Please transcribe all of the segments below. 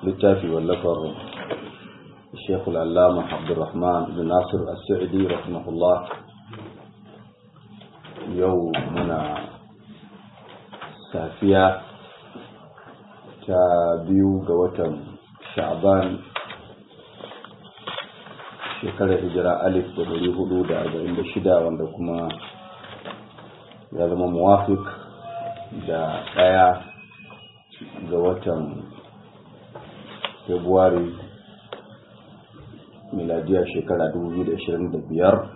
littafi wallafar Sheikh Al-Allama Abdulrahman bin Nasir As-Sa'idi rahimahullah yau muna safiya ta biyu ga watan Sha'ban shekarar hijira alif da dari hudu da arba'in da shida wanda kuma ya zama muwafik da ɗaya ga watan februari miladiya shekara 2025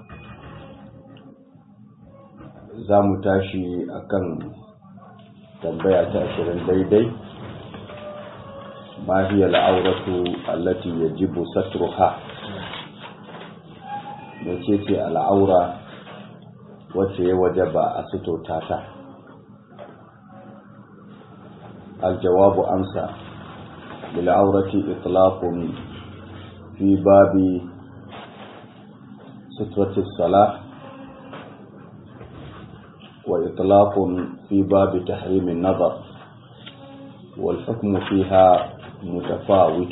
za mu tashi akan tambaya ta ashirin daidai ma hiya al'auratu allati yajibu satruha mece ce al'aura wacce ya wajaba a sutota ta الجواب أمسى للعورة إطلاق في باب سترة الصلاة وإطلاق في باب تحريم النظر والحكم فيها متفاوت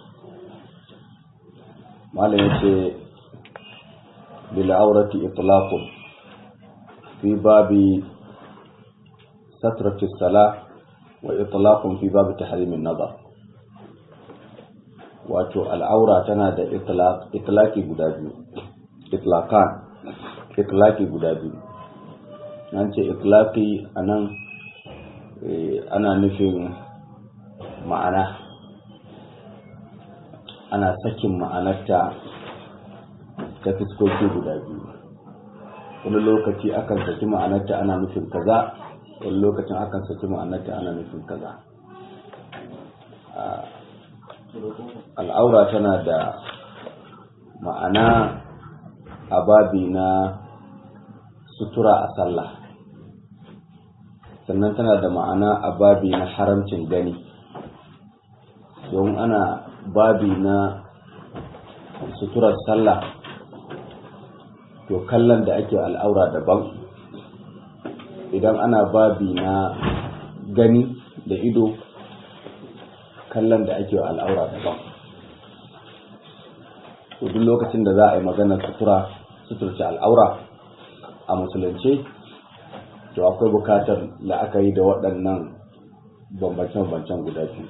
ما ليس للعورة إطلاق في باب سترة الصلاة wa itlaqun fi bab tahrim an-nazar wato al'aura tana da itlaq itlaqi guda biyu itlaqan itlaqi guda biyu nan ce itlaqi anan ana nufin ma'ana ana sakin ma'anarta ta fiskoki guda biyu wani lokaci akan saki ma'anarta ana nufin kaza wani lokacin akan saki ma'anarta ana nufin kaza al'aura tana da ma'ana a babi na sutura a sallah sannan tana da ma'ana a babi na haramcin gani don ana babi na suturar sallah to kallon da ake al'aura daban idan ana babi na gani da ido kallon da ake wa al'aura daban duk lokacin da za a yi maganar sutura suturce al'aura a musulunci to akwai bukatar la'akari da waɗannan bambance-bambancen guda biyu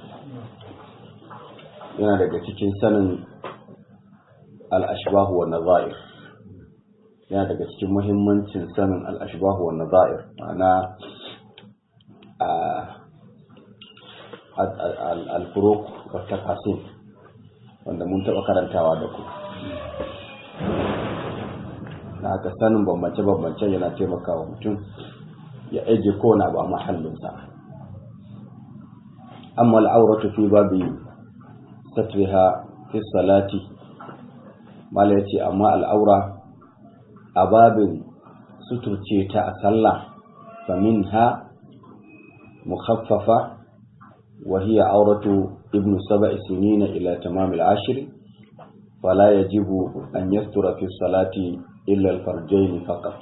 yana daga cikin sanin al'ashbahu wa nazair yana daga cikin muhimmancin sanin al'ashbahu wa nazair ma'ana al-furuq wa taqasim wanda mun taɓa karantawa da ku na haka sanin bambance-bambance yana taimakawa mutum ya aje kona ba mahallinsa amma al'auratu fi babi satriha fi salati mala yace amma al'aura a babin suturce ta a sallah fa minha mukhaffafa wa hiya auratu ibnu sab'i sinina ila tamam al-ashr fala yajibu an yastura fi salati illa al-farjayn faqat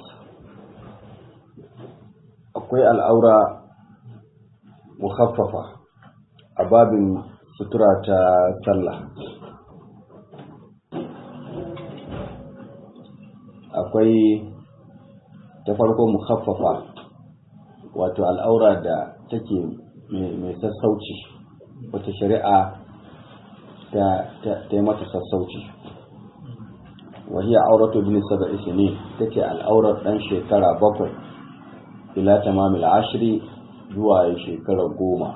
akwai al'aura mukhaffafa a babin sutura ta sallah akwai ta farko mukhaffafa wato al'aura da take mai sassauci wata shari'a ta yi mata sassauci wahiyar auratu bin saba'i ne take al'aurar dan shekara bakwai ila tamamil ashiri zuwa shekara goma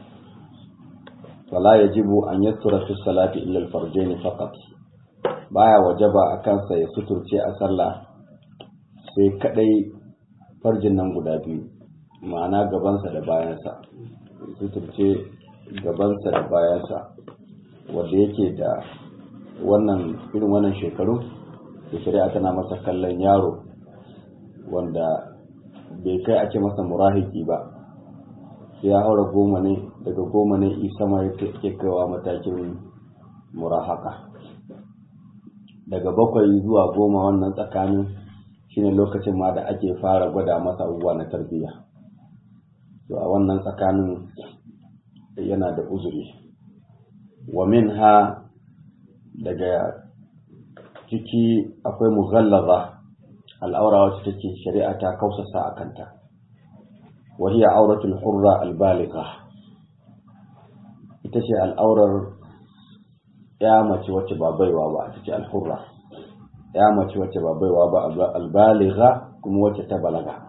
fala yajibu an yastura fi salati illa al-farjayn faqat baya wajaba a kansa ya suturce a sallah sai kadai farjin nan guda biyu ma'ana gabansa da bayansa suturce gabansa da bayansa wanda yake da wannan irin wannan shekaru da shari'a tana masa kallon yaro wanda bai kai a ce masa murahiki ba sai ya haura goma ne daga goma ne isa ma yake kaiwa matakin murahaka daga bakwai zuwa goma wannan tsakanin shine lokacin ma da ake fara gwada masa abubuwa na tarbiyya to a wannan tsakanin yana da uzuri wa minha daga ciki akwai mughallaza al'aura wacce take shari'a ta kausasa a kanta wa hiya auratul hurra albaligha ita ce al'aurar ya mace wacce ba baiwa ba ita ce alhurra ya mace wacce ba baiwa ba albaligha kuma wacce ta balaga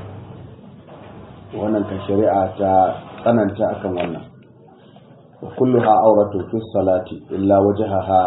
wannan kan shari'a ta tsananta akan wannan wa kulluha auratu fi salati illa wajhaha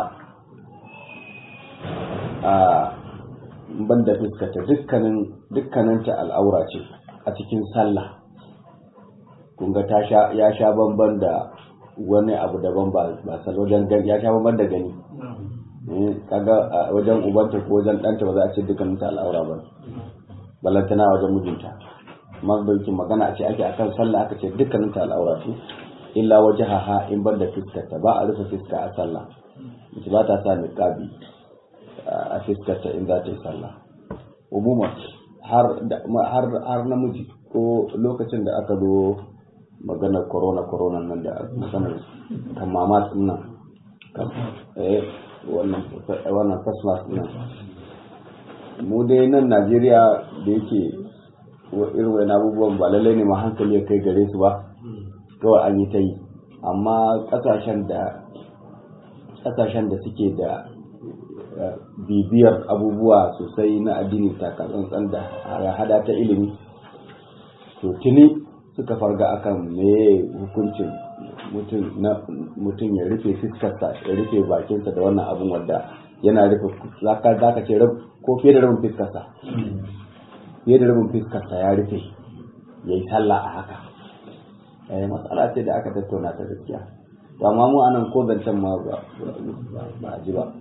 a banda fuskata dukkanin dukkaninta al'aura ce a cikin sallah kun ga ta sha ya sha bamban da wani abu daban ba ba sal wajen gani ya sha bamban da gani kaga wajen ubanta ko wajen ɗanta ba za a ce dukkaninta al'aura ba balantana wajen mijinta mazaukin magana a ce ake akan sallah aka ce dukkanin ta al'aura ce illa wajahaha in banda fiskarta ba a rufe fiska a sallah mace ba ta sa niqabi a fiskarta in za ta yi sallah umuma har har har namiji ko lokacin da aka zo maganar corona corona nan da maganar kan mama nan eh wannan wannan first mask nan mu dai nan Najeriya da yake irin wani abubuwan ba lallai ne ma hankali ya kai gare su ba kawai an yi ta yi amma kasashen da kasashen da suke da bibiyar abubuwa sosai na addini takatsantsan da hada ta ilimi to tuni suka farga akan me hukuncin mutum ya rufe fiskarsa ya rufe bakinsa da wannan abin wadda yana rufe zaka ce ko fiye da rabin fiskarsa fiye da rabin fiskarsa ya rufe ya yi sallah a haka eh matsala ce da aka tattauna ta gaskiya to amma mu anan ko zancen ma ba ba ji ba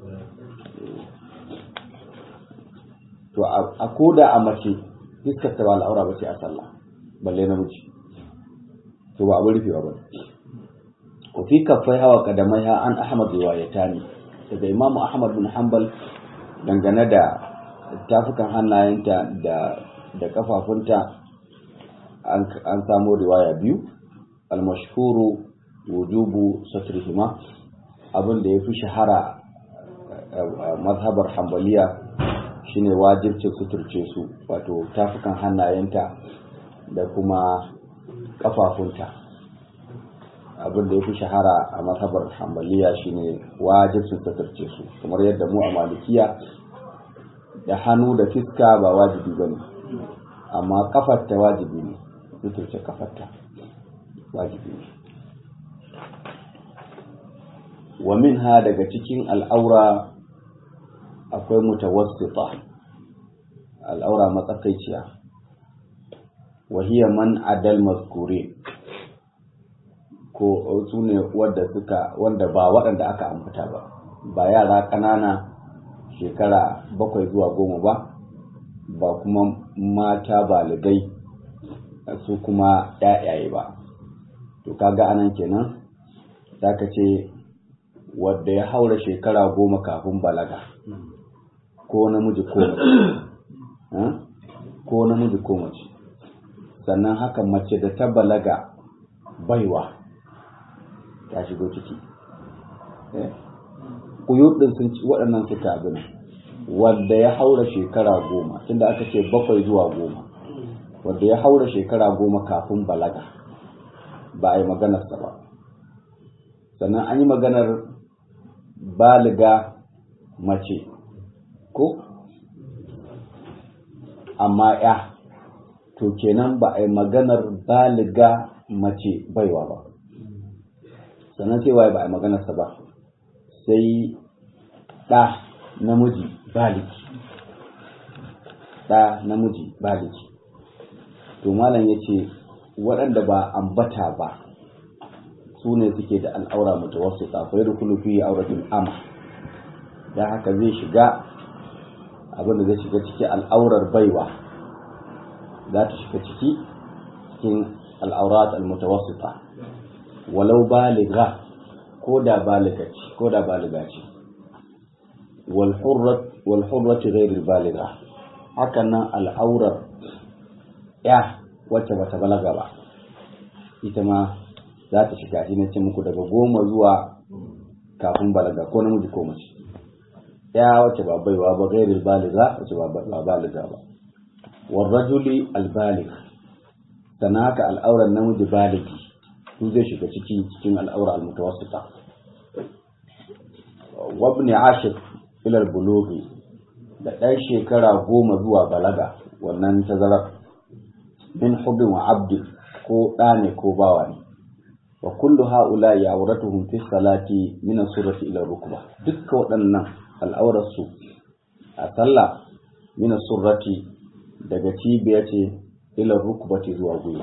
to a koda a mace fiskar ta ba al'aura ba ce a sallah balle namiji to ba abin rufewa ba wa fi kafai hawa kadamai ha an ahmad riwayatani daga imamu ahmad bin hanbal dangane da tafukan hannayenta da da kafafunta an samu riwaya biyu almashhuru wujubu satrihima abin da ya fi shahara mazhabar hambaliya shine wajibcin suturce su wato tafukan hannayenta da kuma kafafunta abin da ya fi shahara a mazhabar hambaliya shine wajibcin suturce su kamar yadda mu a malikiya da hannu da fiska ba wajibi bane amma kafarta wajibi ne suturce kafarta wajibi ne wa minha daga cikin al'aura akwai mutawassita al'aura matsakaiciya wa hiya man adal mazkuri ko su ne wadda suka wanda ba waɗanda aka ambata ba ba yara ƙanana shekara bakwai zuwa goma ba ba kuma mata baligai su kuma ‘ya'yaye ba to kaga anan kenan za ka ce wadda ya haura shekara goma kafin balaga ko namiji ko mace ko namiji ko mace sannan haka mace da ta balaga baiwa ta shigo ciki kuyudin sun ci waɗannan suka abin wadda ya haura shekara goma tunda aka ce bakwai zuwa goma wadda ya haura shekara goma kafin balaga ba a yi maganarsa ba sannan an yi maganar baliga mace ko amma ya to kenan ba a yi maganar baliga mace baiwa ba sannan sai waye ba a yi maganarsa ba sai ɗa namiji baliki ɗa namiji baliki to malam ya ce waɗanda ba ambata ba su ne suke da al'aura mutawassu tsafai da kulufi auratul ama da haka zai shiga abinda zai shiga ciki al'aurar baiwa za ta shiga ciki cikin al'aurat al-mutawassita walau baliga ko da baliga ce ko da baliga ce wal hurrat wal hurrat ghayr al baliga hakan nan al'aurar ya wacce bata balaga ba ita ma za ta shiga shi na ce muku daga goma zuwa kafin balaga ko namiji ko mace ya wace ba baiwa ba gairil baliga wace ba baliga ba warrajuli albalig sannan haka al'auran namiji baligi su zai shiga ciki cikin al'aura almutawassita wabni ashir ilal bulughi da ɗan shekara goma zuwa balaga wannan tazarar min hubin wa abdi ko ɗa ne ko bawa ne wa kullu haula ya auratuhum fi salati min surati ila rukba dukkan waɗannan al'aurarsu a sallah min surati daga cibiya ce ila rukbati zuwa gwiwa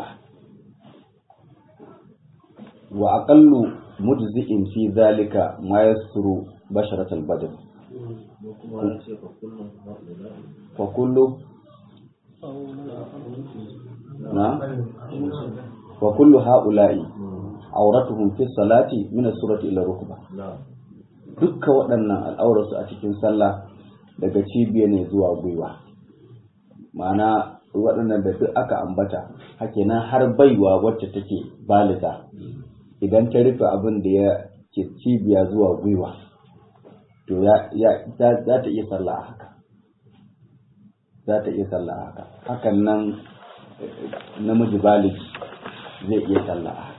wa aqallu mujzi'in fi zalika ma yasru basharat al-badn fa kullu na wa kullu haula'i auratuhum fi salati min as-surati ila rukba dukkan waɗannan al'aurarsu a cikin sallah daga cibiya ne zuwa gwiwa ma'ana waɗannan da duk aka ambata hakenan har baiwa wacce take baliga idan ta rufe abin da ya ke cibiya zuwa gwiwa to za ta iya sallah haka za ta iya sallah haka hakan nan namiji baligi zai iya sallah haka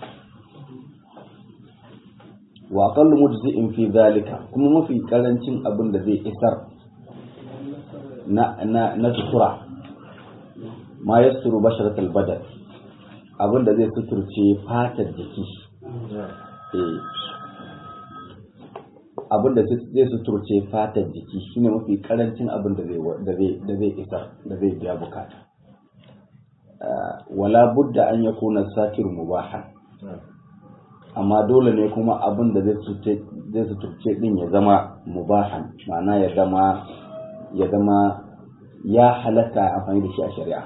wa aqallu mujzi'in fi zalika kuma mafi karancin abin da zai isar na na na sutura ma yasturu basharat al-badal abin da zai suturce fatar jiki eh abin da zai suturce fatar jiki shine mafi karancin abin da zai da zai da zai isar da zai biya bukata wala budda an yakuna satir mubahan amma dole ne kuma abin da zai suturce din ya zama mubahan ma'ana ya zama ya zama ya halatta amfani da shi a shari'a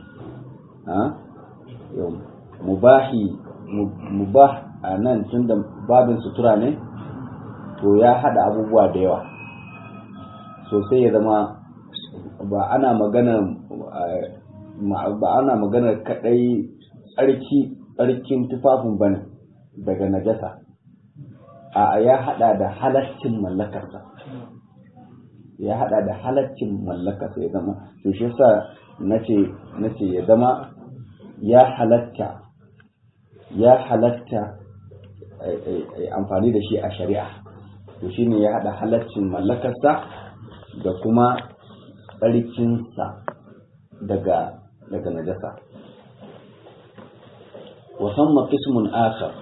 mubahi mubah a nan tun da babin sutura ne to ya hada abubuwa da yawa sosai ya zama ba ana magana ba ana magana kadai tsarki tsarkin tufafin bane daga najasa a ya hada da halaccin mallakarsa ya hada da halaccin mallakarsa ya zama to shi yasa nace nace ya zama ya halatta ya halatta amfani da shi a shari'a to shine ya hada halaccin mallakarsa da kuma tsarkinsa daga daga najasa وثم قسم آخر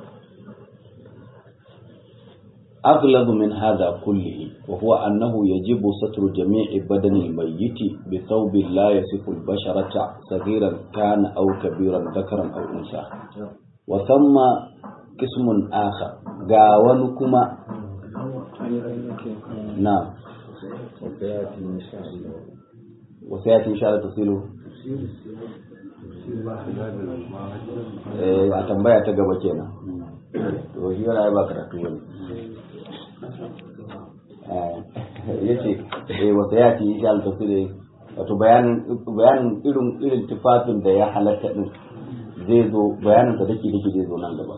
أغلظ من هذا كله وهو أنه يجب ستر جميع بدن الميت بثوب لا يصف البشرة صغيرا كان أو كبيرا ذكرا أو أنثى وثم قسم آخر قاونكما نعم وسيأتي إن شاء الله تفصيله a tambaya ta gaba kenan to shi wani ba karatu wani ya ce wata ya ce insha Allah tafsiri wato bayanin bayanin irin irin tufafin da ya halatta din zai zo bayanin da dake dake zai zo nan gaba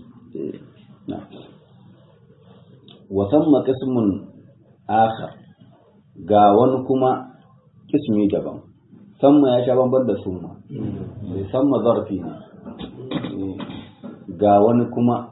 wa samma qismun akhar ga wani kuma kismi daban samma ya sha bamban da summa bai samma zarfi ne ga wani kuma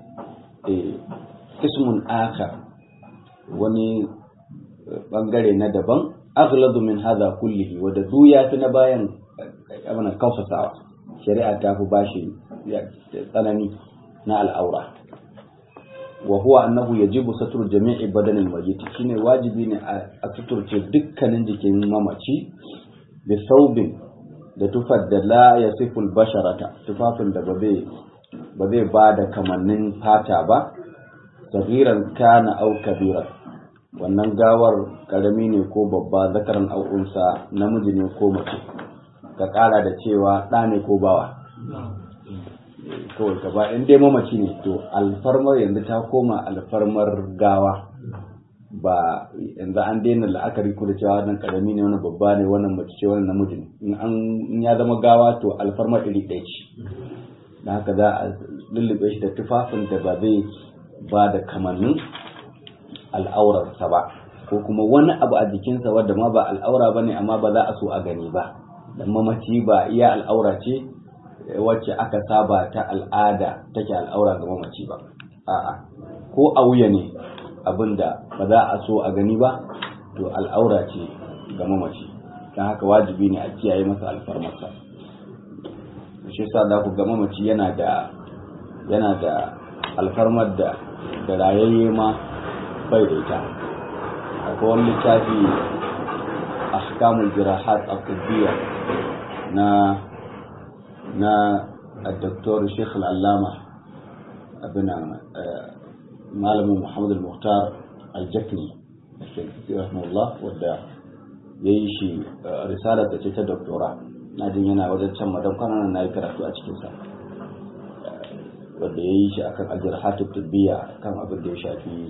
kismun akar wani bangare na daban aghladu min hadha kullihi wadda du ya fi na bayan abana kausasawa shari'a ta fi bashi tsanani na al'aura wa huwa annahu yajibu satru jami'i badanil mayyit shine wajibi ne a suturce dukkanin jikin mamaci da saubin da tufar da la ya siful basharata tufafin da ba zai ba da kamannin fata ba sagiran kana au kabiran wannan gawar karami ne ko babba zakaran au unsa namiji ne ko mace ka kara da cewa ɗa ne ko bawa kawai ka ba in dai mamaci ne to alfarmar yanzu ta koma alfarmar gawa ba yanzu an daina la'akari ko da cewa wannan karami ne wannan babba ne wannan mace ce wannan namiji ne in an in ya zama gawa to alfarma iri ɗaya ce da haka za a lullube shi da tufafin da ba zai ba da kamannin al'aurarsa ba ko kuma wani abu a jikinsa wadda ma ba al'aura ba ne amma ba za a so a gani ba da mamaci ba iya al'aura ce wacce aka saba ta al'ada take al'aura ga mamaci ba a'a ko a wuya ne abinda ba za a so a gani ba to al'aura ce ga mamaci don haka wajibi ne a kiyaye masa alfarmarsa shi yasa za ku ga mamaci yana da yana da alfarmar da da rayayye ma bai da ita akwai wani littafi ahkamul jirahat al na na الدكتور الشيخ العلامة ابن malamin Muhammad al-Muhtar al-Jakni رحمه الله wadda yayi shi risalar da ce ta doktora na jin yana wajen can madan kwanan na yi karatu a cikin sa wadda yayi shi akan al-jarhatu tibbiya kan abin da ya shafi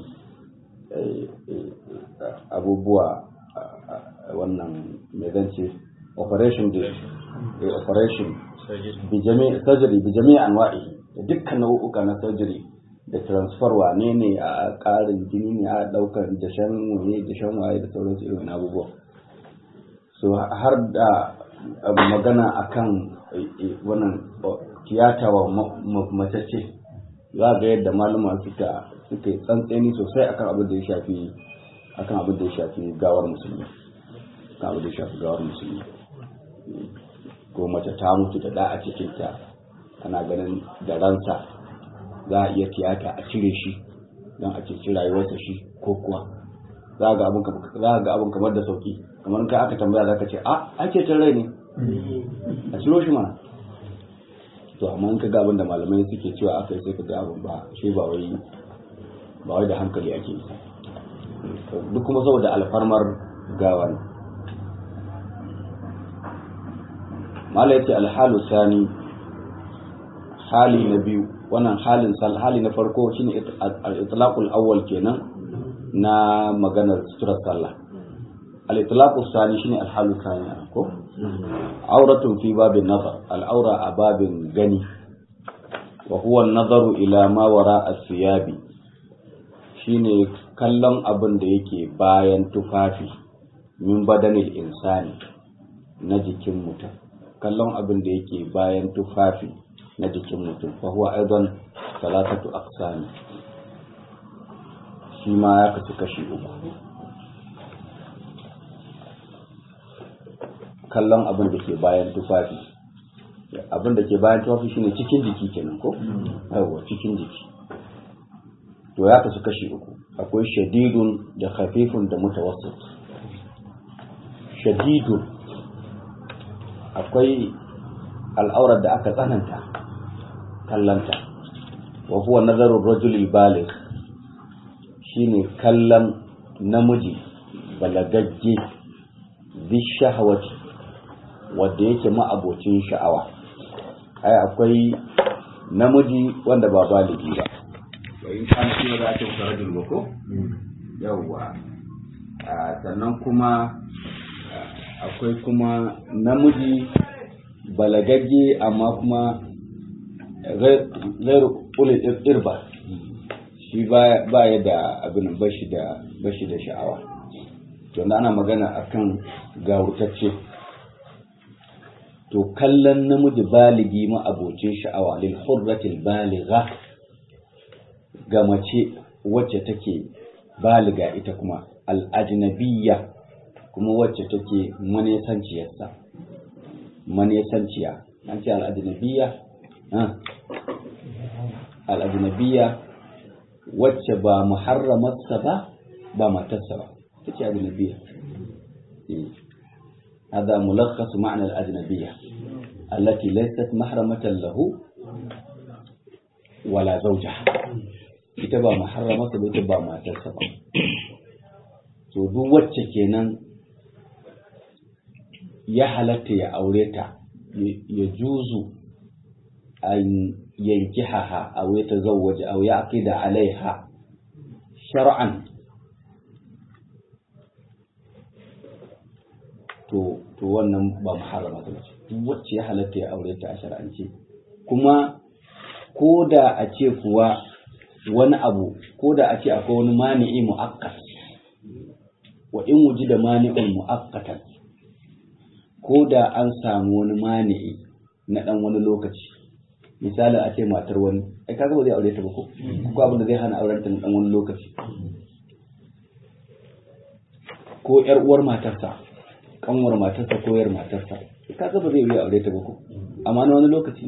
abubuwa wannan mai zance operation da operation bi jami'i surgery bi jami'i anwa'i da dukkan nau'uka na surgery da transfer wane ne a ƙarin jini ne a ɗaukar dashen waye dashen waye da sauransu irin abubuwa so har da magana akan wannan tiyata wa macece za ga yadda malama suka suka yi tsantseni sosai akan abin da ya shafi akan abin da ya shafi gawar musulmi akan abin da ya shafi gawar musulmi ko mace ta mutu da da a cikinta ana ganin da ransa za a iya tiyata a cire shi don a ceci rayuwarsa shi ko kuwa za ga abin kamar da sauki kamar kai aka tambaya za ka ce a ake cin rai ne a ciro shi mana to amma in ka ga abin da malamai suke cewa aka yi sai ka ga abin ba shi ba wai ba wai da hankali ake yi duk kuma saboda alfarmar gawa ne mala yace alhalu sani hali na biyu wannan halin sal hali na farko shine al-itlaqul awwal kenan na maganar suturar sallah al-itlaqus sani shine al-halu sani ko auratun fi babin nazar al-aura a babin gani wa huwa an-nazaru ila ma wara as-siyabi shine kallon abin da yake bayan tufafi min badanil insani na jikin mutum kallon abin da yake bayan tufafi na jikin mutum fa huwa aidan salatatu aqsami shi ma ya kasu kashi uku kallon abin da ke bayan tufafi abin da ke bayan tufafi shine cikin jiki kenan ko yawa cikin jiki to ya kasu kashi uku akwai shadidun da khafifun da mutawassit shadidun akwai al'aurar da aka tsananta kallanta wa huwa nazarun rajulil baligh shine kallon namiji balagagge bi shahawati wanda yake ma'abocin sha'awa ai akwai namiji wanda ba baligi ba wa in kana shi ba za a ce masa rajul ba ko yawwa sannan kuma akwai kuma namiji balagagge amma kuma zairu ulil irba shi ba ya da abin bashi da bashi da sha'awa to ana magana akan gawurtacce to kallon namiji baligi ma abocin sha'awa lil hurratil baligha ga mace wacce take baliga ita kuma al ajnabiyya kuma wacce take manesanciyarsa manesanciya an ce al'ajinabiya al'ajinabiya wacce ba muharramarsa ba ba matarsa ba ta ce ajinabiya هذا ملخص معنى الأجنبية التي ليست محرمة له ولا زوجها ita ba muharramarsa ba ita ba matarsa ba to duk wacce kenan ya halatta ya aure ta ya juzu an yanki haha a wai ta zawwaje a ya aqida alaiha shar'an to to wannan ba muharrama ta ce duk wacce ya halatta ya aure ta a shar'ance kuma ko da a ce kuwa wani abu ko da a ce akwai wani mani'i mu'akkas wa in wuji da mani'un mu'akkatan ko da an samu wani mani'i na dan wani lokaci misali a ce matar wani ai kaga ba zai aure ta ba ko ko abin da zai hana auren ta na dan wani lokaci ko yar uwar matarsa kanwar matarsa ko yar matarsa kaga ba zai yi aure ta ba ko amma na wani lokaci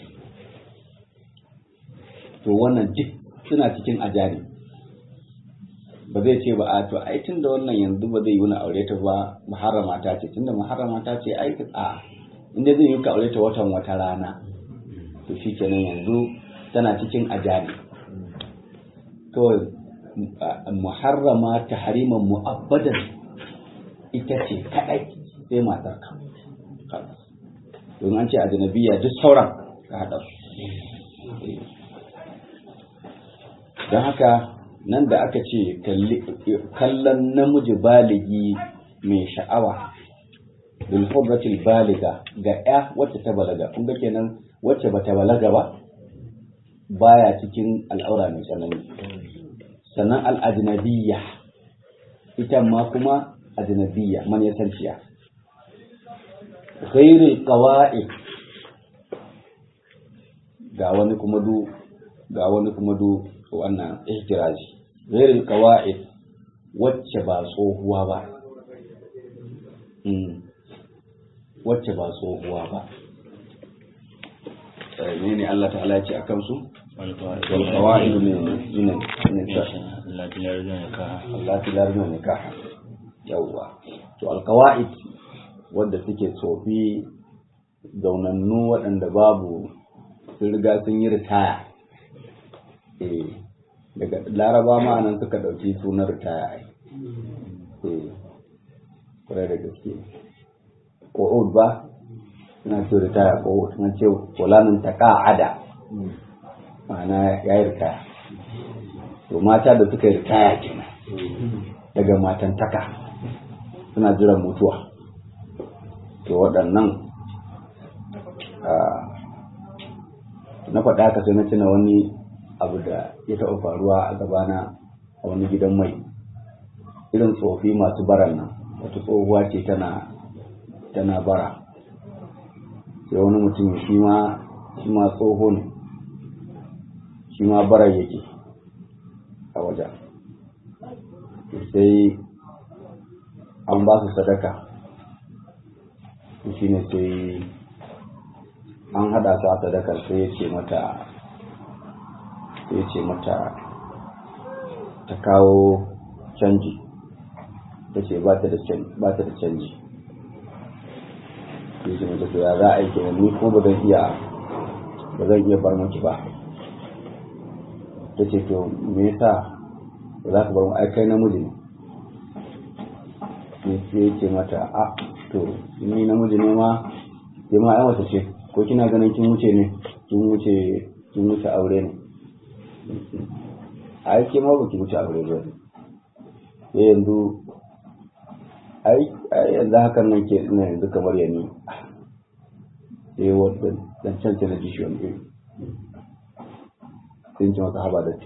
to wannan duk suna cikin ajari ba zai ce ba a to ai tun da wannan yanzu ba zai yi wani aure ta ba muharrama ta ce tunda muharrama ta ce ai a inda zai yi ka aure ta watan wata rana to shi kenan yanzu tana cikin ajali to muharrama ta hariman mu'abbadan ita ce kaɗai sai matar ka don an ce ajnabiya duk sauran ka haɗa su don haka nan da aka ce kallon namiji baligi mai sha'awa bil hudratil baliga ga ya wacce ta balaga kun ga kenan wacce bata balaga ba baya cikin al'aura mai tsanani sannan al'ajnabiyya ita ma kuma ajnabiyya man yasanciya ghairil qawaid ga wani kuma du ga wani kuma du wannan ihtirazi ghairil qawaid wacce ba tsohuwa ba wacce ba tsohuwa ba ne ne Allah ta'ala ya ce akan su wal qawaid min min min Allah ta larna nikah yawa to al qawaid wanda suke tsofi zaunannu waɗanda babu sun riga sun yi ritaya eh daga laraba ma nan suka ɗauki sunan ritaya ai eh kwarai da gaske ƙo'ud ba suna ce ritaya ƙo'ud suna ce fulanin ta ƙa'ada ma'ana ya yi ritaya to mata da suka yi ritaya kenan daga matantaka suna jiran mutuwa to waɗannan na faɗa ka sai na tuna wani abu da ya taɓa faruwa a gabana a wani gidan mai irin tsofi masu baran nan wata tsohuwa ce tana tana bara sai wani mutum shi ma shi ma tsoho ne shi ma bara yake a wajen sai an ba su sadaka shi ne sai an hada su a sadakar sai ya ce mata sai ya ce mata ta kawo canji ta ce ba ta da canji ya ce mata to ya za a yi kenan ni ko ba zan iya ba zan iya bar maki ba ta ce to me yasa ba za ka bar mu ai kai namiji ne sai ya ce mata a to ni namiji ne ma sai ma ai wata ce ko kina ganin kin wuce ne kin wuce kin wuce aure ne ai ke ma ba ki wuce aure ba sai yanzu ai ai yanzu hakan nan ke ina yanzu kamar yani sai wannan dan can na ji shi wani iri sun ce masa haba da ti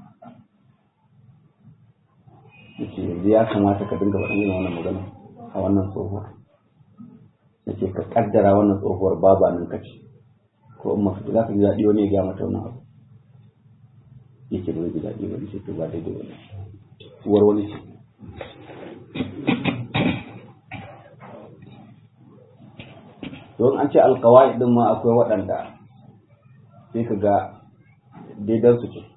yace yanzu ya kamata ka dinga faɗin irin wannan magana a wannan tsohuwar yace ka kaddara wannan tsohuwar baba nan kace ko in maka za ka ji daɗi wani ya gaya mata wannan abu yake ba zai ji daɗi wani sai to ba daidai wani uwar wani ce don an ce alkawai din ma akwai waɗanda sai ka ga daidan su ce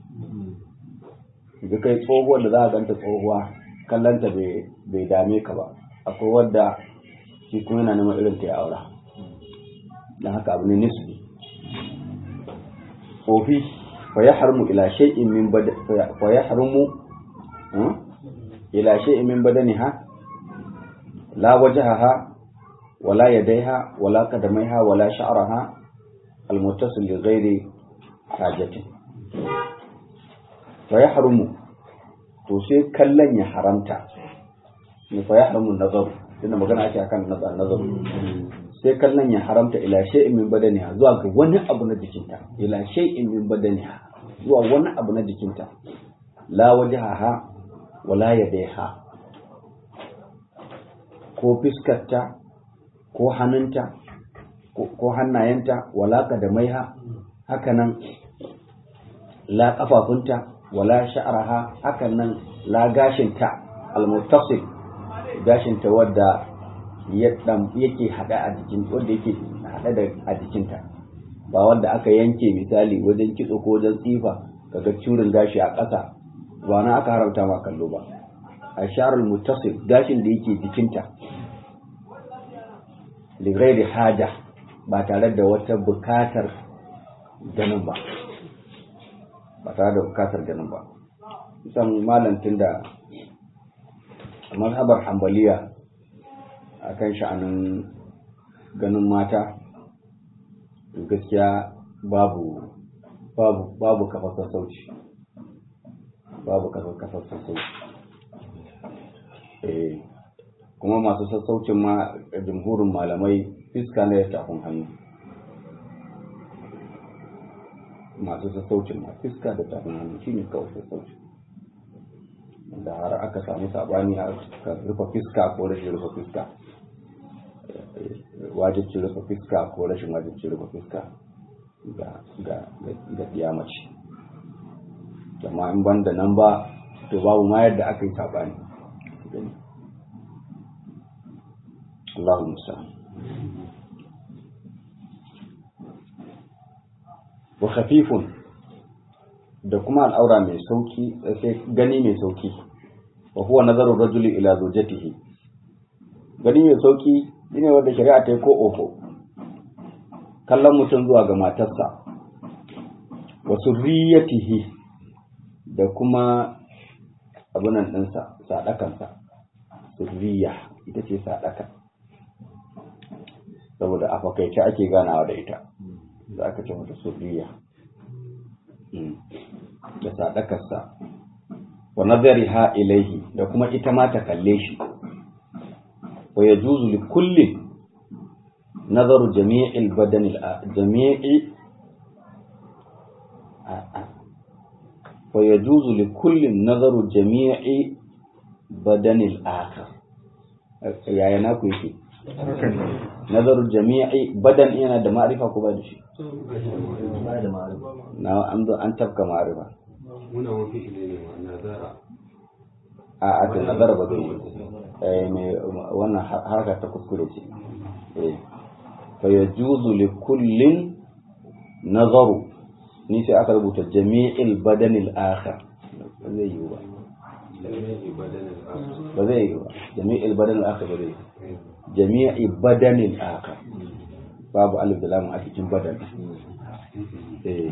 ga kai tsohuwar da za a ganta tsohuwa kallanta bai dame ka ba akwai wadda shi kuma yana neman irin ta ya aura don haka abu ne nisbi tsofi fa ya harmu ila shay'in min bada fa ya harmu ila shay'in min badaniha la wajhaha wala yadaiha wala qadamaiha wala sha'raha المتصل لغير حاجة فيحرم to sai kallon ya haramta ne fa yahrumu nazar tunda magana ake akan nazar nazar sai kallon ya haramta ila shay'in min badaniha zuwa ga wani abu na jikinta ila shay'in min badaniha zuwa wani abu na jikinta la wajaha wala yadaiha ko fiskarta ko hannunta ko hannayenta wala kadamaiha hakanan la kafafunta wala sha'araha hakanan la gashinta almuttasil gashinta wadda yake hada a jikin wanda yake hada da a jikinta ba wanda aka yanke misali wajen kitso ko wajen tsifa kaga curin gashi a ƙasa ba na aka haramta ma kallo ba a sharul muttasil gashin da yake jikinta lighairi haja ba tare da wata bukatar ganin ba ba tare da bukatar ganin ba kusan malantin da mazhabar hambaliya a kan sha'anin ganin mata gaskiya babu babu babu kafar sassauci babu kafar sassauci eh kuma masu sassaucin ma jumhurin malamai fiska na ya tafin hannu masu sassaucin ma fiska da tafin hannu shi ne kawai sassaucin da har aka samu sabani a rufe fiska ko rashin rufe fiska wajibcin rufe fiska ko rashin wajibcin rufe fiska ga ga mace amma in ban da nan ba to babu ma yadda aka yi sabani Allahu musa wa khafifun da kuma al'aura mai sauki sai gani mai sauki wa huwa nazaru rajuli ila zawjatihi gani mai sauki shine wanda shari'a ta yi ko ofo kallon mutum zuwa ga matarsa wa surriyatihi da kuma abunan ɗinsa sadakansa surriya ita ce sadaka saboda a fakaice ake ganawa da ita za ka ce mata surriya da sadakarsa wa nazariha ilaihi da kuma ita ma ta kalle shi wa yajuzu li kullin nazaru jami'il badani jami'i wa yajuzu li kullin nazaru jami'i badani al-akhar yaya na ku yake nazaru jami'i badan yana da ma'rifa ko ba da shi na an zo an tafka ma'rifa muna mafi ne nazara a a ta nazara ba zai yi eh me wannan harkar ta kuskure ce eh fa yajuzu li kullin nazaru ni sai aka rubuta jami'il badanil akhar ba zai yi ba ba zai yi ba jami'il badanil akhar ba zai yi jami'i badanil akhar babu alif da lam a cikin badan eh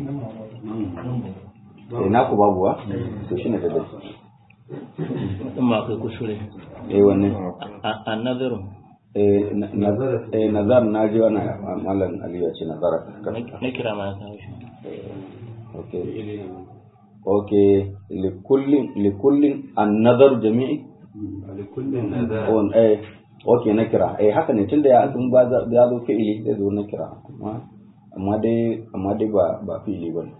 eh naku babu wa to shine da dai in ma kai kuskure eh wannan a nazaru eh nazar eh nazar na ji wannan mallan aliyu ya ce nazara na kira ma ya kawo shi okay okay likullin likullin an-nazar jami'i likullin nazara on eh okay na kira eh haka ne tunda ya sun ba za- ya zo fi'ili zai zo na kira amma amma dai amma dai ba ba fi'ili bane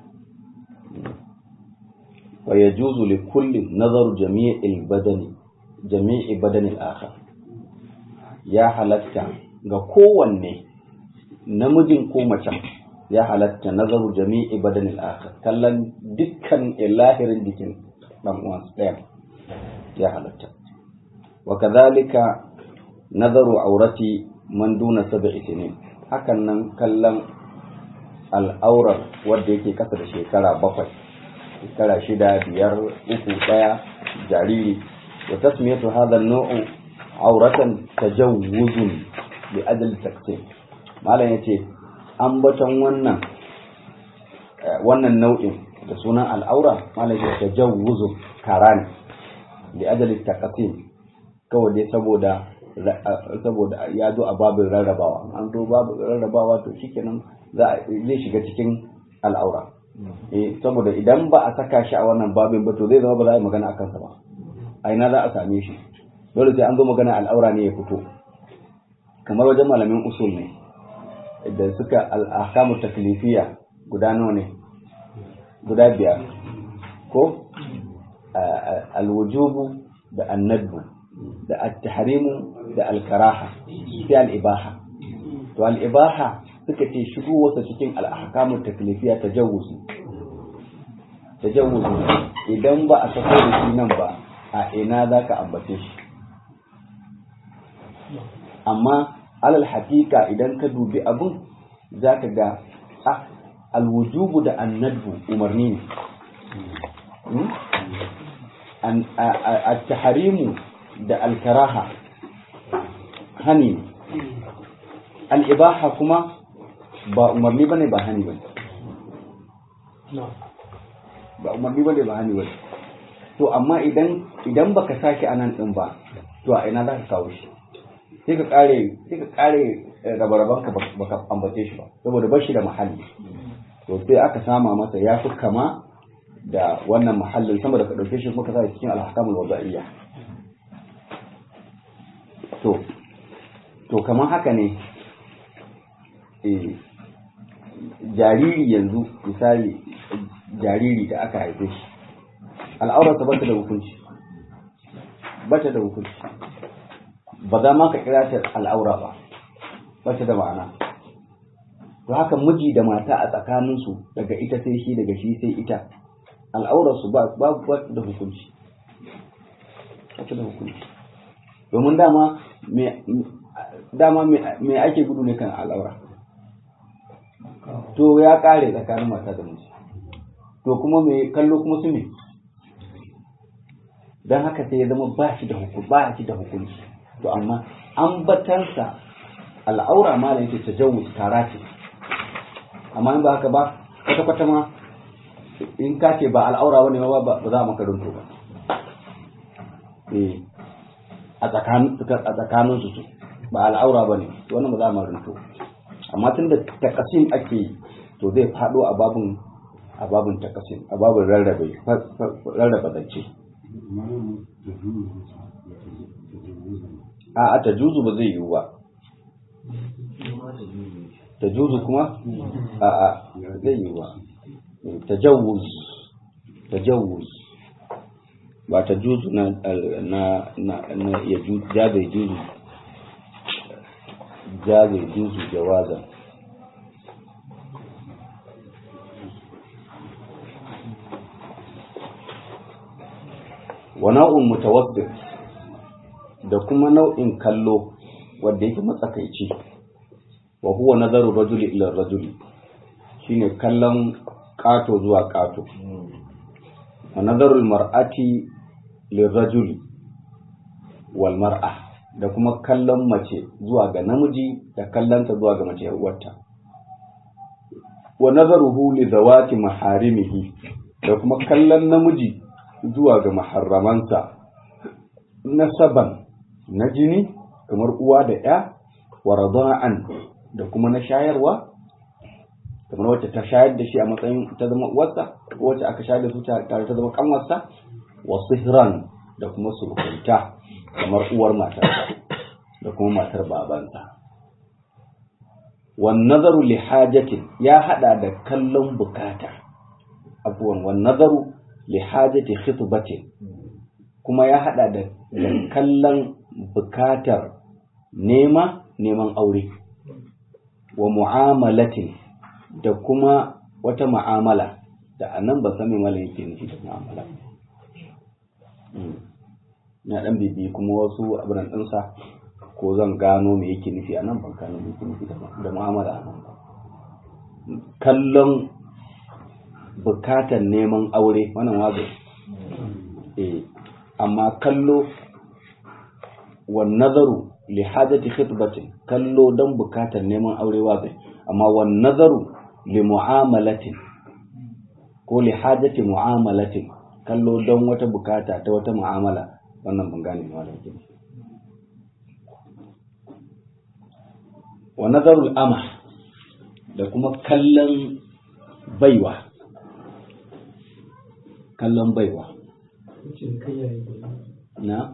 wa yajuzu li kulli nazaru jami'il badani jami'i badani al-akhar ya halatta ga kowanne namijin ko macen ya halatta nazaru jami'i badani al-akhar kallon dukkan lahirin jikin dan uwansa ɗaya ya halatta wa kadhalika nazaru aurati man duna sab'i sinin hakan nan kallon al'aurar wanda yake kasa da shekara bakwai shekara shida biyar uku daya jariri wa tasmiyatu hadha an-naw'u auratan tajawuzun bi ajli taksim malam yace ambaton wannan eh, wannan nau'in da sunan al'aura malam yace tajawuzun karani bi ajli taksim kawai dai saboda saboda ya zo a babin rarrabawa an zo babin rarrabawa to shikenan za a zai shiga cikin al'aura eh saboda idan ba a saka shi a wannan babin ba to zai zama ba za a yi magana a kansa ba a ina za a same shi dole sai an zo magana al'aura ne ya fito kamar wajen malamin usul ne da suka al'akamu taklifiya guda nawa ne guda biyar ko alwujubu da annadbu da at-tahrimu da al-karaha sai al-ibaha to al-ibaha suka ce shigo wasa cikin al-ahkamu taklifiya tajawuzu tajawuzu idan ba a sako da shi nan ba a ina zaka ambace shi amma alal hakika idan ka dubi abun zaka ga ah alwujubu da annadbu umarni ne at-tahrimu da al-karaha hani al-ibaha kuma ba umarni bane ba hani bane ba umarni bane ba hani bane to amma idan idan baka sake anan din ba to a ina zaka kawo shi sai ka kare sai ka kare rabaraban ka baka ambace shi ba saboda ba shi da mahalli to sai aka sama masa ya fi kama da wannan mahallin sama da ka dauke shi kuma ka sa cikin al-ahkamul wada'iyya to to kamar haka ne eh jariri yanzu misali jariri da aka haife shi al'aurarsa ba ta da hukunci ba ta da hukunci ba za ma ka kira ta al'aura ba ba ta da ma'ana to haka miji da mata a tsakaninsu daga ita sai shi daga shi sai ita al'aurarsu ba ba da hukunci ba ta da hukunci domin dama me dama me ake gudu ne kan al'aura to ya kare tsakanin mata da miji to kuma me kallo kuma su ne don haka sai ya zama ba shi da hukunci ba shi da hukunci to amma an batansa al'aura ma da yake tajawuz tara ce amma in ba haka ba kwata kwata ma in ka ce ba al'aura bane ba ba za a maka runto ba eh a tsakanin a tsakanin su ba al'aura bane to wannan ba za a maka runto amma tunda takasim ake yi to zai fado a babun a babun takasim a babun rarrabe rarraba zance a a ta juzu ba zai yiwu ba ta juzu kuma a a zai yiwu ba ta jawuz ta jawuz ba ta juzu na na na na ya juzu jabe juzu jabe juzu jawazan wa nau'in mutawassit da kuma nau'in kallo wanda yake matsakaici wa huwa nazaru rajuli ila rajuli shine kallon kato zuwa kato wa nazarul mar'ati lirrajuli wal mar'a da kuma kallon mace zuwa ga namiji da kallonta zuwa ga mace uwarta wa nazaruhu li zawati maharimihi da kuma kallon namiji zuwa ga maharramansa nasaban na jini kamar uwa da ya wa rada'an da kuma na shayarwa kamar wacce ta shayar da shi a matsayin ta zama uwarsa ko wacce aka shayar da su tare ta zama kanwarsa wa sihran da kuma surukunta kamar uwar matarsa da kuma matar babansa wan nazaru li hajatin ya hada da kallon bukata abuwan wan nazaru li hajati khitbatin kuma ya hada da kallon bukatar nema neman aure wa mu'amalatin da kuma wata mu'amala da anan ba sami mala yake nufi da mu'amala na dan bibi kuma wasu abin ɗinsa ko zan gano me yake nufi anan ban gano me yake nufi da mu'amala anan ba kallon bukatar neman aure wannan wazo eh amma kallo wa nazaru li hajati khitbatin kallo dan bukatar neman aure wazo amma wa nazaru li mu'amalatin ko li hajati mu'amalatin kallo dan wata bukata ta wata mu'amala wannan ban gane ne wannan yake wa nazarul ama da kuma kallon baiwa kallon baiwa na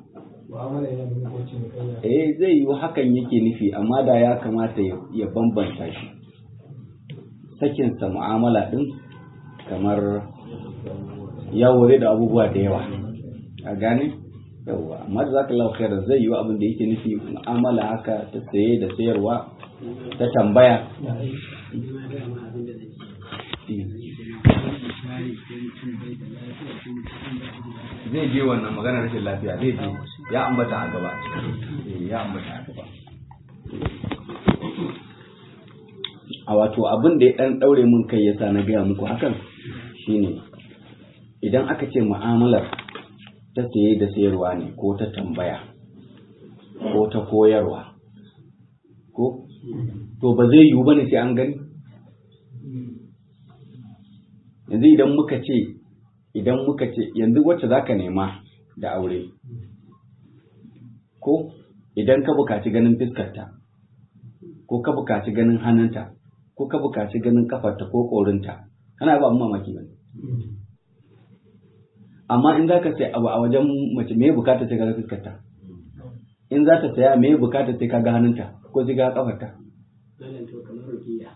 eh zai yi hakan yake nufi amma da ya kamata ya bambanta shi sakinsa mu'amala din kamar yawo zai da abubuwa da yawa a gane yawa amma da zaka lau khairar zai yi abin da yake nufi mu'amala haka ta saye da sayarwa ta tambaya zai je wannan maganar rashin lafiya zai je ya ambata a gaba Eh, ya ambata a gaba a wato abin da ya dan daure mun kai yasa na gaya muku hakan shine idan aka ce mu'amalar ta saye da sayarwa ne ko ta tambaya ko ta koyarwa ko to ba zai yiwu bane sai an gani yanzu idan muka ce idan muka ce yanzu wacce zaka nema da aure ko idan ka bukaci ganin fiskarta ko ka bukaci ganin hannunta ko ka bukaci ganin kafarta ko korinta kana ba mu mamaki ba amma in zaka sai abu a wajen mace me bukata sai ka ga fiskarta in za ta saya me bukata sai ka ga hannunta ko sai ka ga kafarta malam to kamar rukiya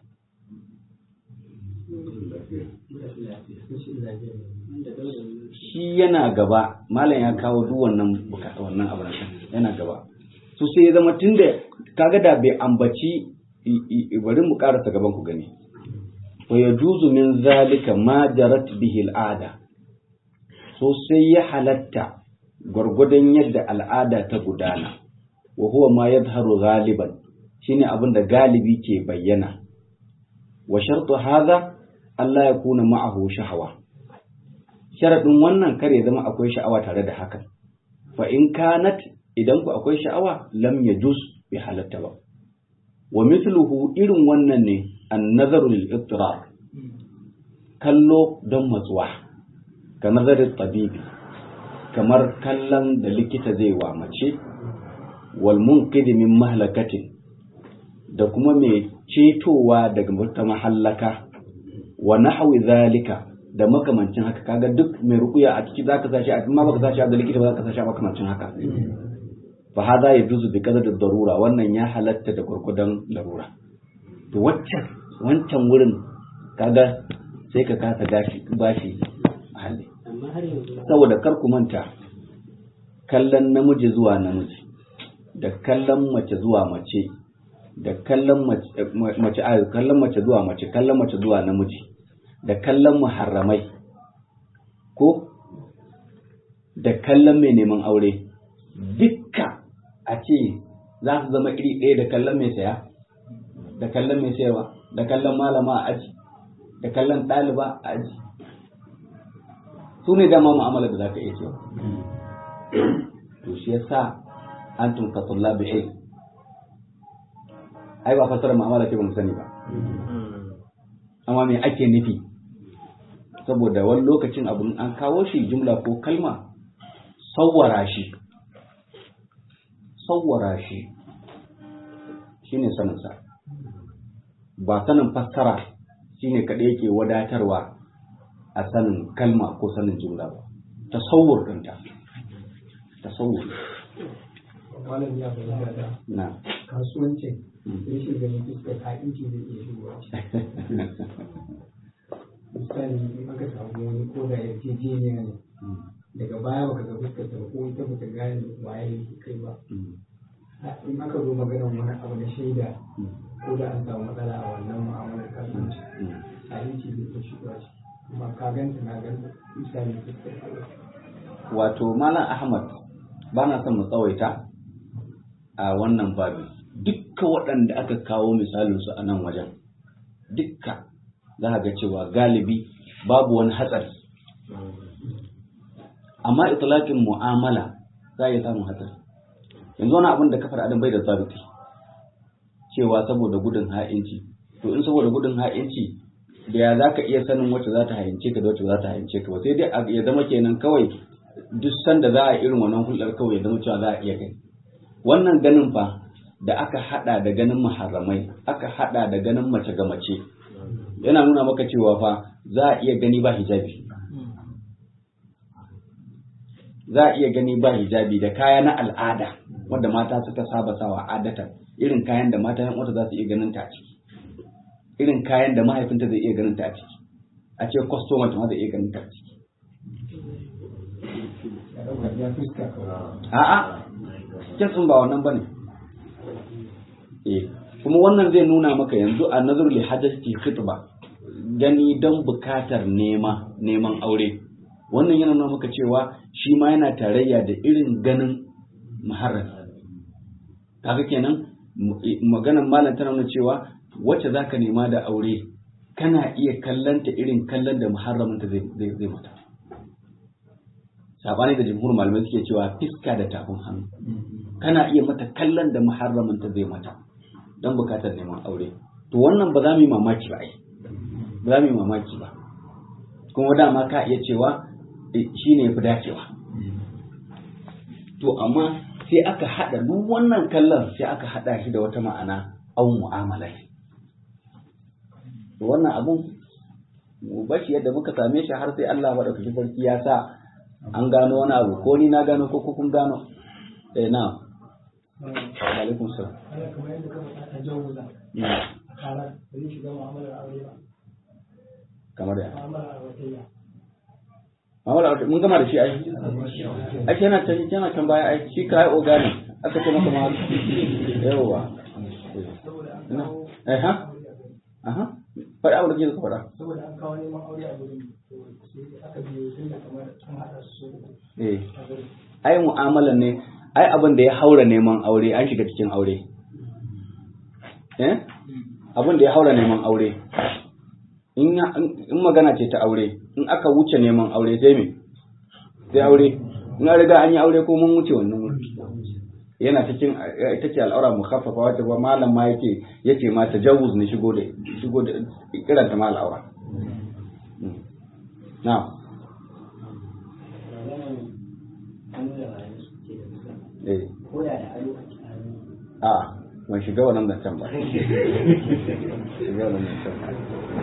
wanda dole ne shi yana gaba malam ya kawo duk wannan bukata wannan abu na yana gaba so sai ya zama tunda kaga da bai ambaci i- i- bari mu karasa gaban ku gani wa yajuzu min zalika ma jarat bihi al'ada so sai ya halatta gwargwadon yadda al'ada ta gudana wa huwa ma yadharu ghaliban shine abin da galibi ke bayyana wa shartu hadha Allah ya kuna ma'ahu shahawa sharaɗin wannan kar ya zama akwai sha'awa tare da hakan fa in kanat idan ku akwai sha'awa lam yajuz bi halatta ba wa mithluhu irin wannan ne an nazaru lil ittirar kallo don matsuwa ka nazarin tabibi kamar kallon da likita zai wa mace wal munqidhi min mahlakatin da kuma mai cetowa daga wata mahallaka wa nahwi zalika da makamancin haka kaga duk mai rukuya a ciki zaka sashi a amma baka sashi a da likita ba zaka sashi a makamancin haka fa hada yajuzu bi qadar darura wannan ya halatta da gurgudan larura to waccan wancan wurin kaga sai ka kasa gashi bashi hali amma har yanzu saboda kar ku manta kallon namiji zuwa namiji da kallon mace zuwa mace da kallon mace mace a kallon mace zuwa mace kallon mace zuwa namiji da kallon muharramai ko da kallon mai neman aure dukka a ce za su zama iri ɗaya da kallon mai saya da kallon mai sayarwa da kallon malama a aji da kallon ɗaliba a aji su ne dama mu'amala da za ka iya cewa to shi yasa antum ka tullabi ilm ai ba fasara mu'amala ce ba mu sani ba amma me ake nufi saboda wani lokacin abun an kawo shi jumla ko kalma sawwara shi sawwara shi shine sanin sa ba sanin fassara shine kadai yake wadatarwa a sanin kalma ko sanin jumla ba tasawwur ɗinta tasawwur malam ya fahimta da na kasuwancin rashin ganin fuskar ha'inci zai iya shigowa misali in aka samu wani ko da yarjejeniya ne daga baya baka ga fuskar ta ba ko ita bata gane waye kai ba in aka zo maganar wani abu na shaida ko da an samu matsala a wannan mu'amalar kasuwanci ha'inci zai iya shigowa ciki kuma ka ganta na ganta misali fuskar ta wato malam ahmad ba na son mu tsawaita a wannan babi dukka waɗanda aka kawo misalinsu a nan wajen dukka za ka ga cewa galibi babu wani hatsari amma itlaqin mu'amala za ya samu hatsari yanzu wani abin da kafar adam bai da zabiti cewa saboda gudun ha'inci to in saboda gudun ha'inci da ya za ka iya sanin wacce za ta hayince ka da wacce za ta hayince ka ba sai dai a- ya zama kenan kawai duk sanda za a irin wannan hulɗar kawai ya zama cewa za a iya gani wannan ganin fa da aka hada da ganin muharramai aka hada da ganin mace ga mace yana nuna maka cewa fa za a iya gani ba hijabi za a iya gani ba hijabi da kaya na al'ada wanda mata suka saba sawa adatan irin kayan da mata yan uwanta za su iya ganin ta a ciki irin kayan da mahaifinta zai iya ganin ta a ciki a ce customer ta ma zai iya ganin ta a ciki ya dauka ya fuska kawai a'a kitsin ba wannan bane eh kuma wannan zai nuna maka yanzu a nazar li hajjati khitba gani don bukatar nema neman aure wannan yana nuna maka cewa shi ma yana tarayya da irin ganin muharram kaga kenan maganar malam tana nuna cewa wacce zaka nema da aure kana iya kallanta irin kallon da muharraminta zai zai mata sabani da jumhur malamai suke cewa fiska da tafin hannu kana iya mata kallon da muharraminta zai mata don bukatar neman aure to wannan ba za mu yi mamaki ba ai ba za mu yi mamaki ba kuma dama ka iya cewa shi ne ya fi dacewa to amma sai aka haɗa duk wannan kallon sai aka haɗa shi da wata ma'ana an mu'amala ne to wannan abun mu bashi yadda muka same shi har sai Allah madaukakin sarki ya sa an gano wani abu ko ni na gano ko kun gano eh na alaikum salam ana kamar yadda ka faɗa a jawuza Mm. a karar ba zai shiga mu'amalar aure ba kamar da mu'amalar auratayya Muhammad Awad mun gama da shi ai ake yana can yana can baya ai shi kai ogani aka ce maka ma yawa saboda an Ina? kawo eh ha aha faɗi abin da kike so faɗa saboda an kawo neman aure a gurin to sai aka biyo tun da kamar an haɗa su eh a gurin ai mu'amalan ne ai abin da ya haura neman aure an shiga cikin aure eh abin da ya haura neman aure in ya- in magana ce ta aure in aka wuce neman aure sai me sai aure in an riga an yi aure ko mun wuce wannan wuri yana cikin eh, ita ce al'aura mukhaffafa wata ba malam ma yake yace ma tajawuz ne shigo da shigo da kiranta ma al'aura Mm. na'am eh ko da da ado a cikin hannu a ban shiga wannan zancen ba shiga wannan zancen ba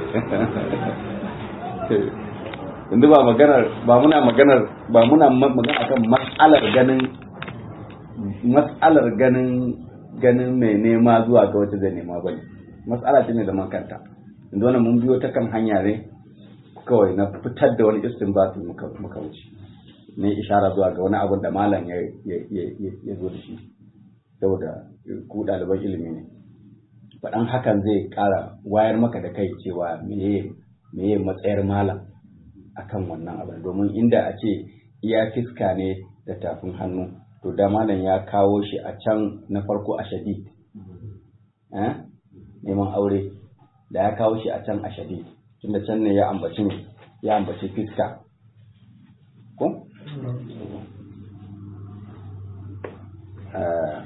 yanzu ba maganar ba muna maganar ba muna ma- magana akan mas'alar ganin mas'alar ganin ganin mai nema zuwa ga wata zai nema bane mas'ala ce ne da kanta yanzu wannan mun biyo ta kan hanya ne kawai na fitar da wani istinbati muka muka wuce ne ishara zuwa ga wani abin da malam ya ya ya ya zo da shi saboda ku ɗaliban ilimi ne faɗan hakan zai ƙara wayar maka da kai cewa meye meye matsayar malam akan wannan abin domin inda a ce iya fiska ne da tafin hannu to da malam ya kawo shi a can na farko a shadid eh? neman aure da ya kawo shi a can a shadid tunda can ne ya ambaci ne ya ambaci fiska ko Eh,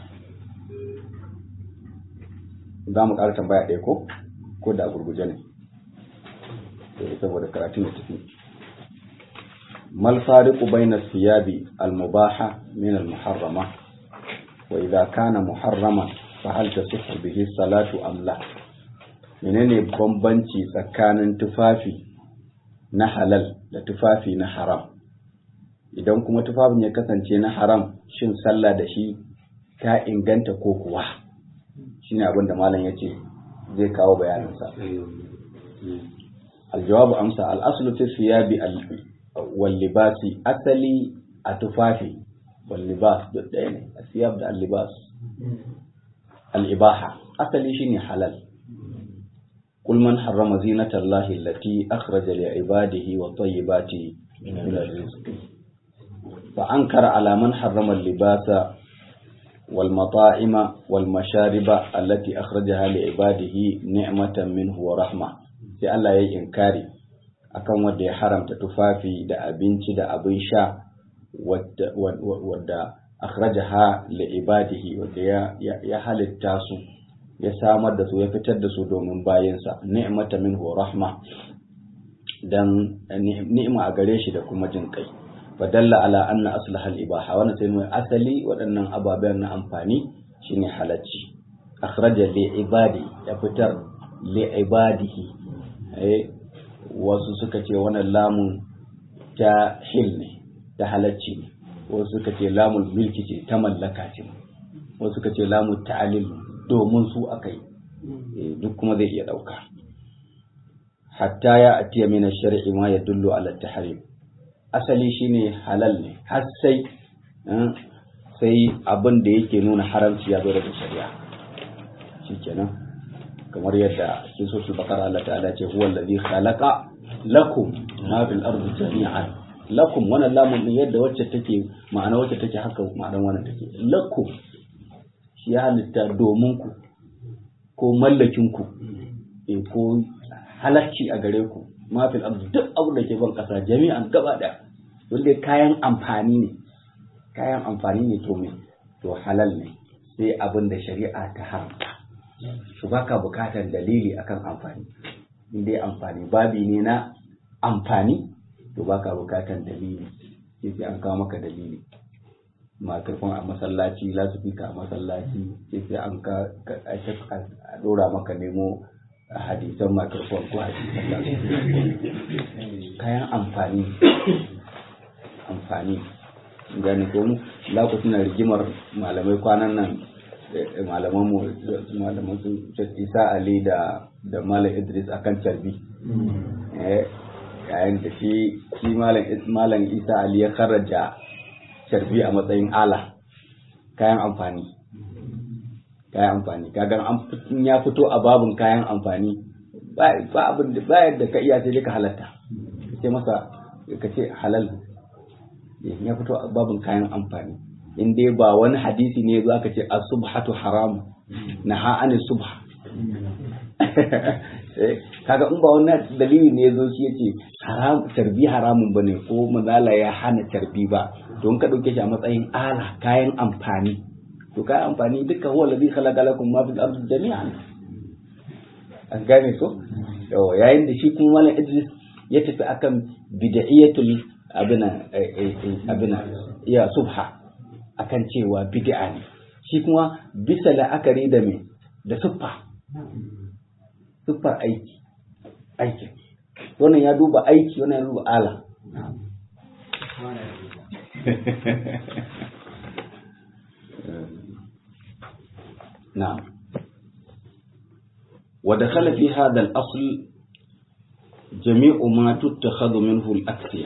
za mu ƙara tambaya ɗaya ko ko da a gurguje ne Eh, saboda karatun da tafi mal fariqu bayna thiyabi al mubaha min al muharrama wa idha kana muharrama fa hal tasihhu bihi salatu am la menene bambanci tsakanin tufafi na halal da tufafi na haram idan kuma tufafin ya kasance na haram shin sallah da shi ta inganta ko kuwa shine abin da malam yace zai kawo bayaninsa aljawabu amsa al'aslu fi siyabi wal libasi asali a tufafi wal libas duk ɗaya ne asiyab da al libas al ibaha asali shine halal قل من حرم زينة الله التي أخرج لعباده والطيبات من الرزق فأنكر على من حرم اللباس والمطاعم والمشارب التي أخرجها لعباده نعمة منه ورحمة sai Allah ya yi inkari akan wanda ya haramta tufafi da abinci da abin sha wadda akhrajaha li ibadihi wadda ya, ya, halitta su ya samar da su ya fitar da su domin bayansa ni'mata minhu rahma dan ni'ima a gare shi da kuma jin kai fadalla ala anna aslaha al-ibaha wannan sai mai asali waɗannan ababen na amfani shine halacci akhraja li ibadi ya fitar li ibadihi eh wasu suka ce wannan lamun ta hil ne ta halacci ne wasu suka ce lamul milki ce ta mallaka ce wasu suka ce lamun ta'alil domin su akai duk kuma zai iya dauka hatta ya atiya min ash-shar'i ma yadullu ala at-tahrim asali shine halal ne har sai sai abin da yake nuna haramci ya zo daga shari'a shikenan kamar yadda cikin sosul bakara Allah ta'ala ce huwa allazi khalaqa lakum ma fil ardi jami'an lakum wannan lamun din yadda wacce take ma'ana wacce take haka ma'anar wannan take lakum shi ya halitta domin ku ko mallakin ku eh ko halacci a gare ku ma fil ardi duk abin da ke ban kasa jami'an gaba daya wanda kayan amfani ne kayan amfani ne to me to halal ne sai abin da shari'a ta haramta su baka bukatar dalili akan amfani in dai amfani babi ne na amfani to baka bukatar dalili sai sai an kawo maka dalili makarfin a masallaci lasifika a masallaci sai sai an ka a dora maka nemo hadisan makarfin ko hadisan kayan amfani amfani gani ko mu lokacin na rigimar malamai kwanan nan malaman mu malaman su Isa Ali da da Malam Idris akan carbi eh yayin da shi shi Malam Malam Isa Ali ya kharaja carbi a matsayin ala kayan amfani kayan amfani kaga an ya fito a babun kayan amfani ba abin da ba yadda ka iya sai ka halatta ce masa ka ce halal ya fito a babin kayan amfani in dai ba wani hadisi ne za ka ce as-subhatu haram na ha'ani subha kaga in ba wannan dalili ne zo shi yace haram tarbi haramun bane ko mazala ya hana tarbi ba don ka dauke shi a matsayin ala kayan amfani to kayan amfani duka huwa ladhi khalaqa lakum ma fil ardi jami'an an gane ko yayin da shi kuma malam Idris ya tafi akan bid'iyatul abina abina ya subha akan cewa bid'a ne shi kuma bisa la'akari da me da suffa suffar aiki aiki wannan ya duba aiki wannan ya duba ala na'am ودخل في هذا الأصل جميع ما تتخذ منه الأكسية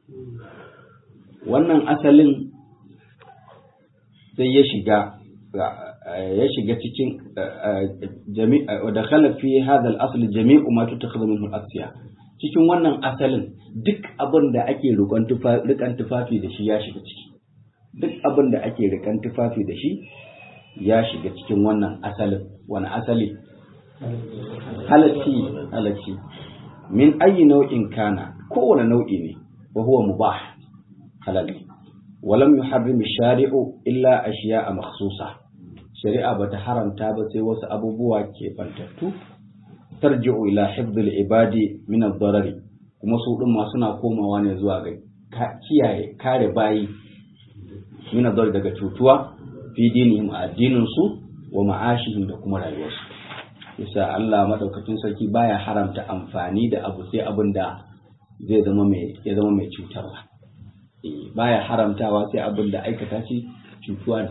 wannan asalin sai ya shiga ya shiga cikin da fi hadha al-asl jami'u ma tutakhadhu minhu al-asya cikin wannan asalin duk abin da ake rikan tufafi da shi ya shiga ciki duk abin da ake rikan tufafi da shi ya shiga cikin wannan asalin wani asali halacci halacci min ayi nau'in kana kowane nau'i ne wa huwa mubah halal ne walam yuharrim shari'u illa ashiya'a makhsusa shari'a bata haramta ba sai wasu abubuwa ke bantattu tarji'u ila hifdhil ibadi min ad-darari kuma su din ma suna komawa ne zuwa ga kiyaye kare bayi min ad daga cutuwa fi dinihim addinin su wa ma'ashihim da kuma rayuwarsu yasa Allah madaukakin sarki baya haramta amfani da abu sai abin da zai zama mai ya zama mai cutarwa baya haramtawa sai abin da aikata shi cutuwa ne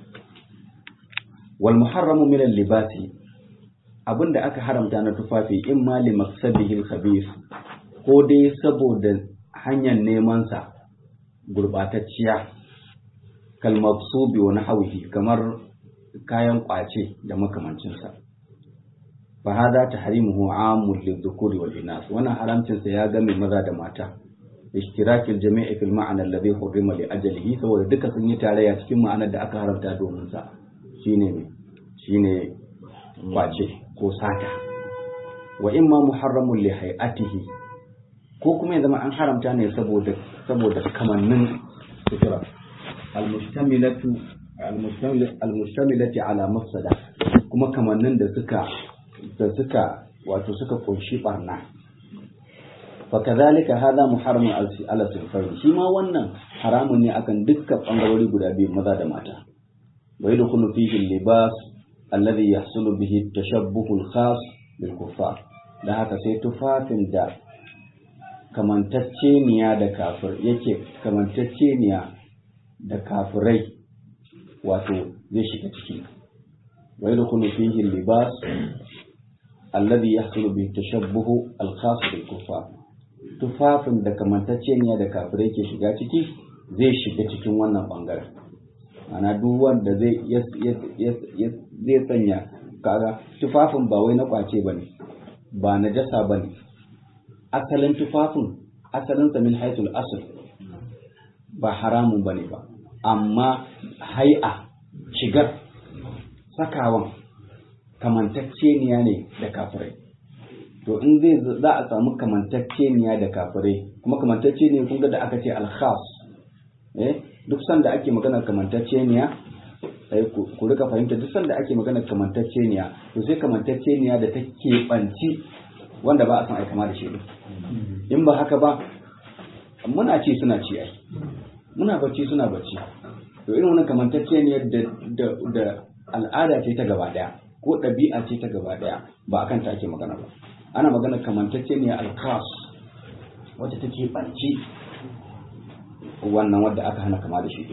wal muharramu min al-libasi abin da aka haramta na tufafi in ma li maqsadihi al-khabith ko dai saboda hanyar neman sa gurbatacciya kal mabsubi wa nahwihi kamar kayan kwace da makamancinsa fa hada tahrimuhu amul lidhukuri wal inas wannan haramcin sa ya game maza da mata ishtirak al-jami' fi al-ma'na alladhi hurrima li ajalihi saboda duka sun yi tarayya cikin ma'anar da aka haramta domin sa shine me shine kwace ko sata wa imma muharramun li hay'atihi ko kuma ya zama an haramta ne saboda saboda kamannin sutura al-mustamilatu al-mustamilati ala mafsada kuma kamannin da suka da suka wato suka kunshi barna fakazalika hada muharramun ala sulfari shi ma wannan haramun ne akan dukkan bangarori guda biyu maza da mata wa yadkhulu fihi libas alladhi yahsulu bihi tashabbuhu al-khas bil kuffar dan haka sai tufafin da kamantacceniya da kafir yake kamantacceniya da kafirai wato zai shiga ciki wa yadkhulu fihi libas alladhi yahsulu bihi tashabbuhu al-khas bil kuffar tufafin da kamantacceniya da kafirai ke shiga ciki zai shiga cikin wannan bangaren ana duk wanda zai zai sanya kaga tufafin ba wai na kwace bane ba na jasa bane asalin tufafin asalin sa min haitul asl ba haramun bane ba amma hai'a shigar sakawan kamantacceniya ne da kafirai to in zai za a samu kamantacceniya da kafirai kuma kamantacce ne kun ga da aka ce alkhas eh duk sanda ake magana kamantacceniya sai ku rika fahimta duk sanda ake magana kamantacceniya to sai kamantacceniya da take banci wanda ba a san ai kama da shi in ba haka ba muna ci suna ci ai muna bacci suna bacci to irin wannan kamantacceniyar da da da al'ada ce ta gaba daya ko ɗabi'a ce ta gaba daya ba akan ta ake magana ba ana magana kamantacceniyar alkas wacce take banci wannan wadda aka hana kama da shi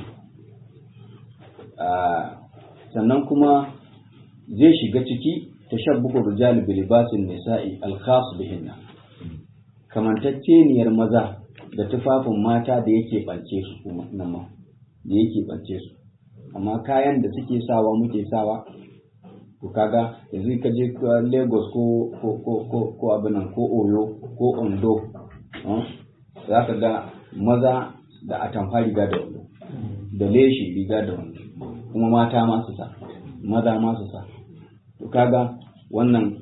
sannan kuma zai shiga ciki tashabbuhu rijal bi libasin nisa'i al-khas bihinna kamantacceniyar maza da tufafin mata da yake bance su kuma nan ma da yake bance su amma kayan da suke sawa muke sawa to kaga yanzu ka je Lagos ko ko ko ko ko abinan ko Oyo ko Ondo za ka ga maza da atamfa riga da wando da leshi riga da wando kuma mata ma su sa maza ma su sa to kaga wannan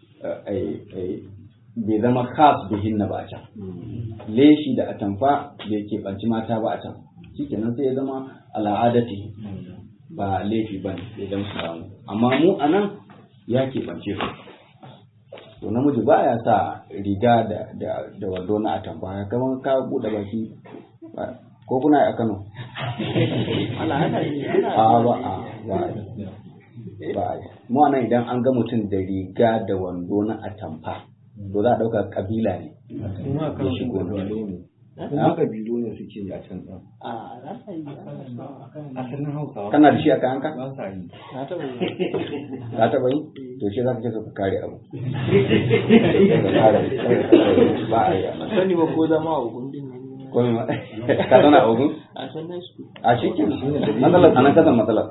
bai zama khas bihin na ba a can leshi da atamfa bai keɓanci mata ba a can shikenan sai ya zama al'adati ba laifi ba ne idan su samu amma mu a nan ya keɓance su to namiji ba ya sa riga da da wando na atamfa ya kamar ka buɗe baki ko kuna a Kano a ba a ba ba mu anan idan an ga mutum da riga da wando na atamfa to za a ɗauka kabila ne kuma kan ya shigo ne ne kuma kabilu ne suke yi a can ɗin a za ka yi asalin hausawa kana da shi a kayanka ba sa yi na taɓa yi ka taɓa yi to shi za ka ce ka kare abu Ka kare, ba a yi a nan. sani ba ko zama a gundin ne Ko me ma- ka zauna a ogun a san na su a shi ke matsalar a nan kasan matsalar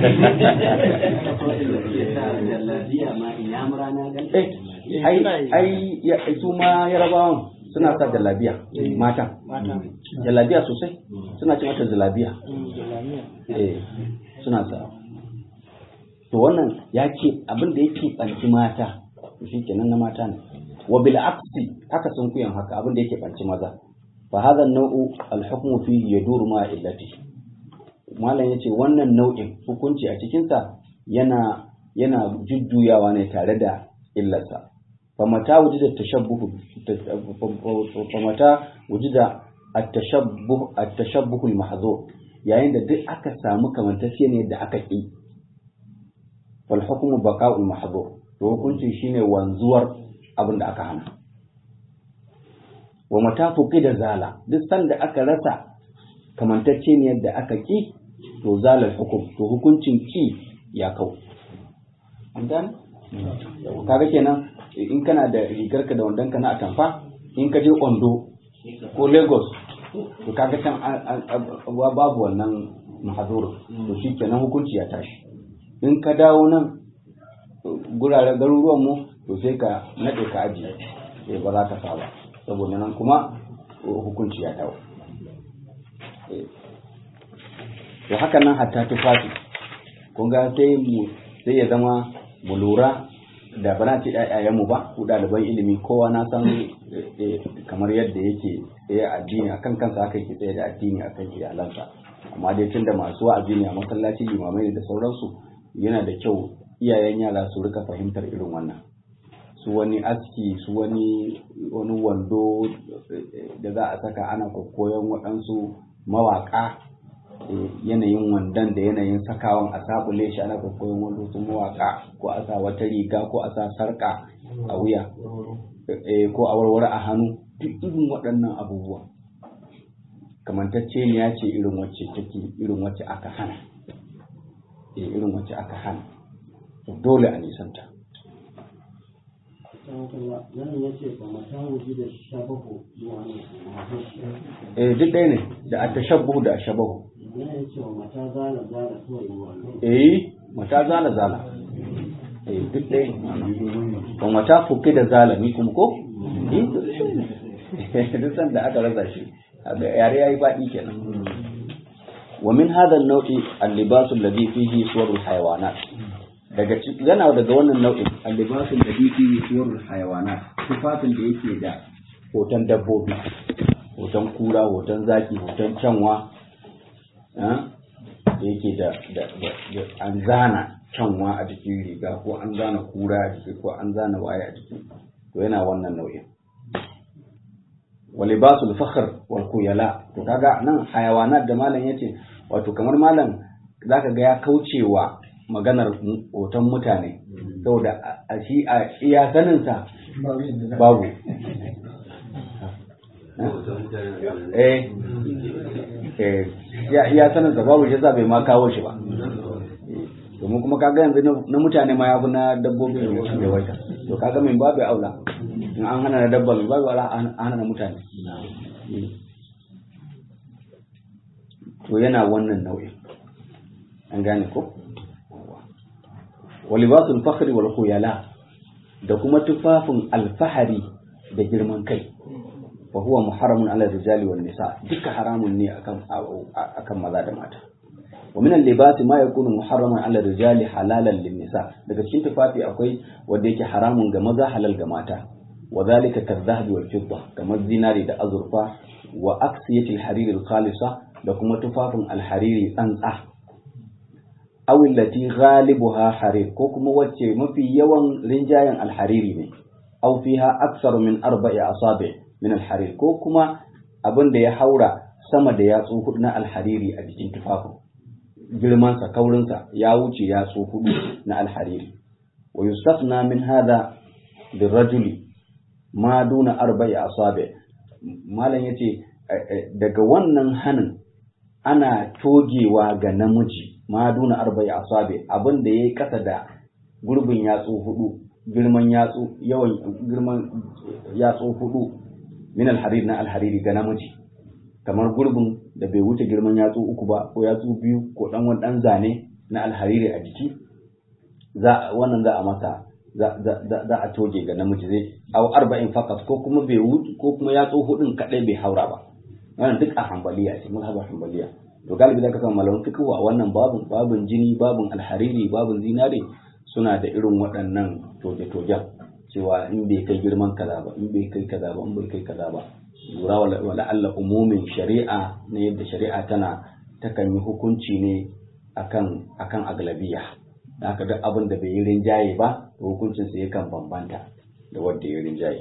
jallabiya ma inyamura na gan Eh, ai ai ya- su ma yarabawan suna sa jalabiya mata mata jalabiya sosai suna ce mata jalabiya jalamiya eh suna sa to wannan ya ce abin da yake ɓanci mata shi kenan na mata ne wa bil aksi haka sun kuyan haka abin da yake ɓanci maza fa hadha an-naw'u al-hukmu fihi yaduru ma illati malam yace wannan nau'in hukunci a cikin sa yana yana jujjuyawa ne tare da illarsa fa mata wujida tashabbuh fa mata wujida at-tashabbuh at-tashabbuh al-mahdhur yayin da duk aka samu kamantacce ne da aka ƙi wal hukmu baqa'ul mahdhur to hukunci shine wanzuwar abin da aka hana wa mata da zala duk sanda aka rasa kamantacce ne da aka ƙi to zalal hukum to hukuncin ƙi ya kau an gane kaga kenan in kana da rigarka da wandonka na atamfa in ka je ondo ko lagos to kaga can an- an- an- babu wannan mahazur to shi kenan hukunci ya tashi in ka dawo nan guraren garuruwan mu to sai ka nade ka aji eh ba za ka saba saboda nan kuma hukunci ya dawo Eh. to haka nan hatta tufafi kun ga sai mu sai ya zama mu lura da bana ce mu ba ku ɗaliban ilimi kowa na san eh, kamar yadda yake tsaye a addini akan kansa haka yake tsaye da addini akan iyalansa amma dai tunda masu wa'azi ne a masallaci limamai ne da sauransu yana da kyau iyayen yara su rika fahimtar irin wannan su wani aski su wani wani wando eh, da za a saka ana koyon waɗansu mawaƙa eh, yanayin wandon da yanayin sakawan a sabule shi ana koyon wani su mawaƙa ko a sa wata riga ko a sa sarƙa a wuya eh, ko a warware a hannu duk irin waɗannan abubuwa kamantacce ne ya ce irin wacce take irin wacce aka hana eh, irin wacce aka hana dole a nisanta nan ya ce ba mata wuji da shabahu wani eh duk ɗaya ne da atashabbuhu da ashabahu nan ya ce wa mata zala zala kawai wani eh mata zala zala eh duk ɗaya ne ba mata fuke da zala ni kuma ko eh duk ɗaya ne duk san da aka rasa shi kaga yare yayi baɗi kenan wa min hadha an-naw'i al-libas alladhi fihi suwar al-hayawanat daga ci- yana daga wannan nau'in al-libas alladhi fihi suwar al-hayawanat tufafin da yake da hoton dabbobi hoton kura hoton zaki hoton canwa ah, da yake da da- da- da- an zana canwa a jikin riga ko an zana kura a jiki ko an zana waye a jiki to yana wannan nau'in wa libasul fakhr wal khuyala to kaga nan hayawanat da malam yace wato kamar malam zaka ga ya kaucewa maganar mu- hoton mutane saboda a- a shi a iya sanin sa babu eh eh ya iya sanin sa babu shi yasa bai ma kawo shi ba domin kuma kaga yanzu na- na mutane ma ya fi na dabbobi da yawaita to kaga min babu aula in an hana na dabba min babu aula an hana na mutane to yana wannan nau'in an gane ko wa libasul fakhri wal khuyala da kuma tufafin alfahari da girman kai fa huwa muharramun ala rijali wan nisa duka haramun ne akan akan maza da mata wa min al-libasi ma yakunu muharraman ala rijali halalan lin nisa daga cikin tufafi akwai wanda yake haramun ga maza halal ga mata wa zalika kadh-dhahabi wal fidda kamar zinari da azurfa wa aksiyati al-hariri al-khalisa da kuma tufafin al-hariri tsantsa aw allati ghalibuha harir ko kuma wacce mafi yawan rinjayen al-hariri ne aw fiha aktsaru min arba'i asabi min al-harir ko kuma abin da ya haura sama da yatsu hudu na al-hariri a jikin tufafin girmansa kaurinsa ya wuce yatsu hudu na al-hariri wa yustafna min hadha lirajuli ma duna arba'i asabi malam yace daga wannan hanin ana togewa ga namiji ma duna arba'i asabi abin da yayi kasa da gurbin yatsu hudu girman yatsu yawan girman yatsu hudu min alharir na alhariri ga namiji kamar gurbin da bai wuce girman yatsu uku ba ko yatsu biyu ko dan wani dan zane na alhariri a jiki za wannan za a masa za za za a toge ga namiji zai aw arba'in faqat ko kuma bai wuce ko kuma yatsu hudun kadai bai haura ba wannan duk a hambaliya ce mazhabar hambaliya to galibi zaka samu malaman fiqh a wannan babun babun jini babun alhariri babun zinare suna da irin waɗannan toge-togen cewa in bai kai girman kaza ba in bai kai kaza ba in bai kai kaza ba lura wala Allah umumin shari'a na yadda shari'a tana takan yi hukunci ne akan akan aglabiya da haka duk abin da bai yi rinjaye ba to hukuncin sa yakan bambanta da wanda ya rinjaye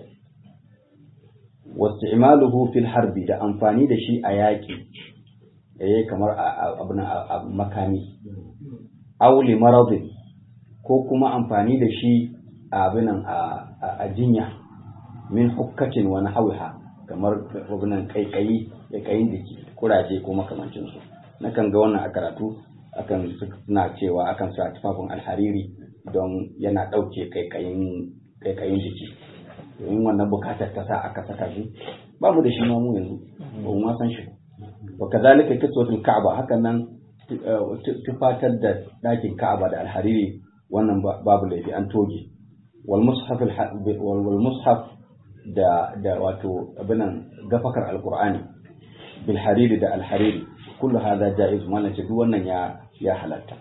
wasti'maluhu fil harbi da amfani da shi a yaƙi eh kamar abin a makami aw li maradin ko kuma amfani da shi a abinan a jinya min hukkatin wani hauha kamar abinan kaikayi da kayin da kuraje ko makamancinsu na kan ga wannan a karatu akan suna cewa akan sa tufafin alhariri don yana ɗauke kaikayin kaikayin jiki domin wannan bukatar ta sa aka saka shi ba mu da shi ma mu yanzu ba mu ma san shi wa kazalika kiswatul ka'aba hakan nan tufatar da ɗakin ka'aba da alhariri wannan babu laifi an toge wal mushaf wal mushaf da da wato abinan gafakar alqur'ani bil hariri da alhariri kullu hadha jaiz mallan ce duk wannan ya ya halatta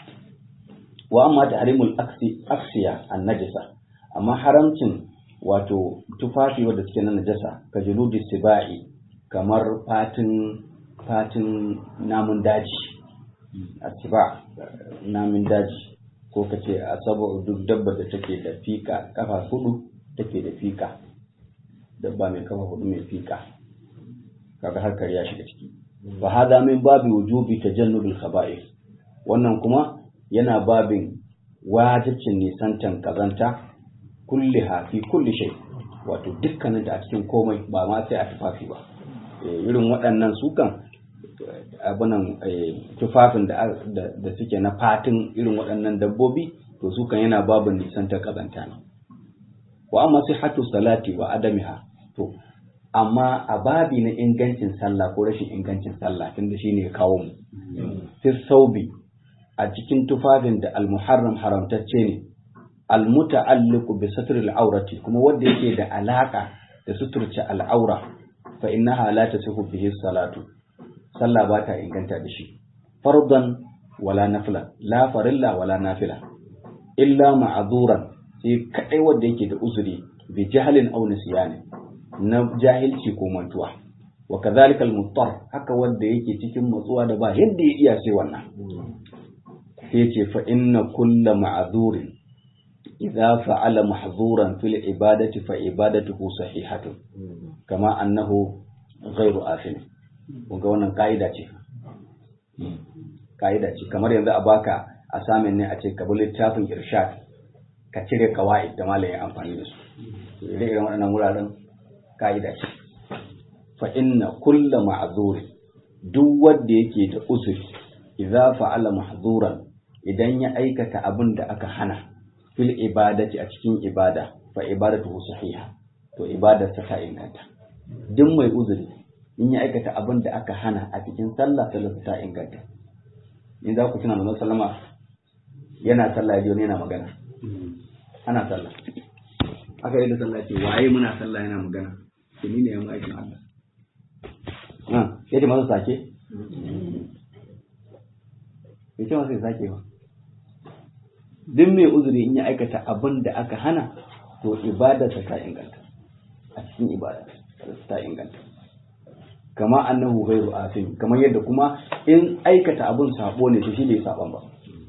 wa amma tahrimul aksi aksiya an najasa amma haramcin wato tufafi wanda suke na najasa ka juludi sibai kamar fatin fatin namun daji asiba namun daji ko ka ce a saba duk dabba da take da fika kafa hudu take da fika dabba mai kafa hudu mai fika kaga harkar ya shiga ciki fa hada min babi wujubi tajannubil khaba'ith wannan kuma yana babin wajibcin nisantan kazanta kulliha fi kulli shay wato dukkanin ta a cikin komai ba ma sai a tufafi ba irin waɗannan sukan abunan tufafin da suke na fatin irin waɗannan dabbobi to su kan yana babin nisan ta kazanta ne wa amma sihhatu salati wa adamiha to amma a babi na ingancin sallah ko rashin ingancin sallah tunda shine ya kawo mu fi saubi a cikin tufafin da almuharram haramtacce ne almuta'alliqu bi satril aurati kuma wanda yake da alaka da suturce al'aura fa innaha la tasihu bihi salatu sallah ba ta inganta da shi fardan wala nafila la farilla wala nafila illa ma'azuran sai kadai wanda yake da uzuri bi jahlin aw nisyani na jahilci ko mantuwa wa kadhalika al-muttar haka wanda yake cikin matsuwa da ba yadda ya iya sai wannan sai ce fa inna kulla ma'azurin idza fa'ala mahzuran fil ibadati fa ibadatuhu sahihatun kama annahu ghairu afin kun ga wannan kaida ce kaida ce kamar yanzu a baka assignment ne a ce ka bi littafin irshad ka cire kawai da malamin amfani da su ire iren waɗannan wuraren kaida ce fa inna kulla ma'zurin duk wanda yake da uzuri idza fa'ala mahzuran idan ya aikata abin da aka hana fil ibadati a cikin ibada fa ibadatuhu sahiha to ibadarsa ta inganta duk mai uzuri in ya aikata abin da aka hana a cikin sallah sallar ta inganta in za ku tuna manzon sallama yana sallah ya yana magana ana sallah aka yi da sallah ce waye muna sallah yana magana to ni ne ya aikin Allah ah yace masa sake yace masa sake ba duk mai uzuri in ya aikata abin da aka hana to ibadarsa ta inganta a cikin ibada ta inganta kama annahu ghairu afin kamar yadda kuma in aikata abin sabo ne to shi bai saban ba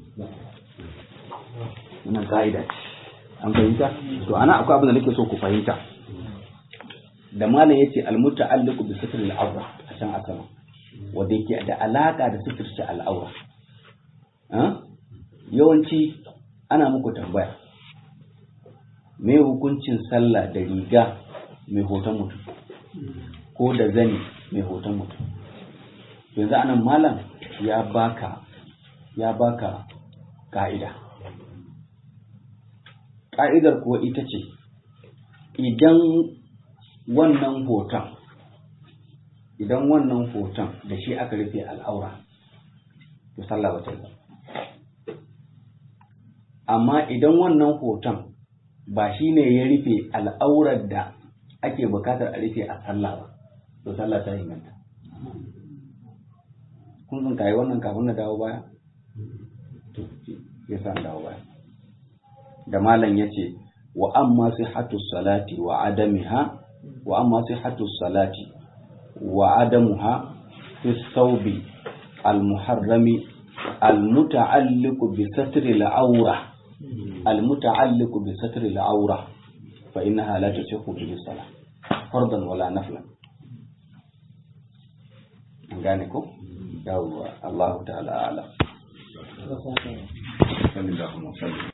wannan ka'ida ce an fahimta to ana akwai abin da nake so ku fahimta da malam yace almuta'alliqu bi sitril awra a can asama wanda yake da alaka da sitirce al'aura yawanci ana muku tambaya me hukuncin sallah da riga mai hoton mutum ko da zani mai hoton mutum yanzu anan malam ya baka ya baka ka'ida ka'idar kuwa ita ce idan wannan hoton idan wannan hoton da shi aka rufe al'aura to sallah ba ta yi amma idan wannan hoton ba shi ne ya rufe al'aurar da ake bukatar a rufe a sallah ba to sallah ta inganta kun san kayi wannan kafin na dawo baya to ya sa dawo baya da malam ya ce wa amma sihhatu salati wa adamiha wa amma sihhatu salati wa adamuha fi thawbi al-muharrami al-muta'alliq bi satri al-awra المتعلق بستر العورة فإنها لا تصح به الصلاة فرضا ولا نفلا gane ko yawwa Allah ta'ala ala sallallahu alaihi wasallam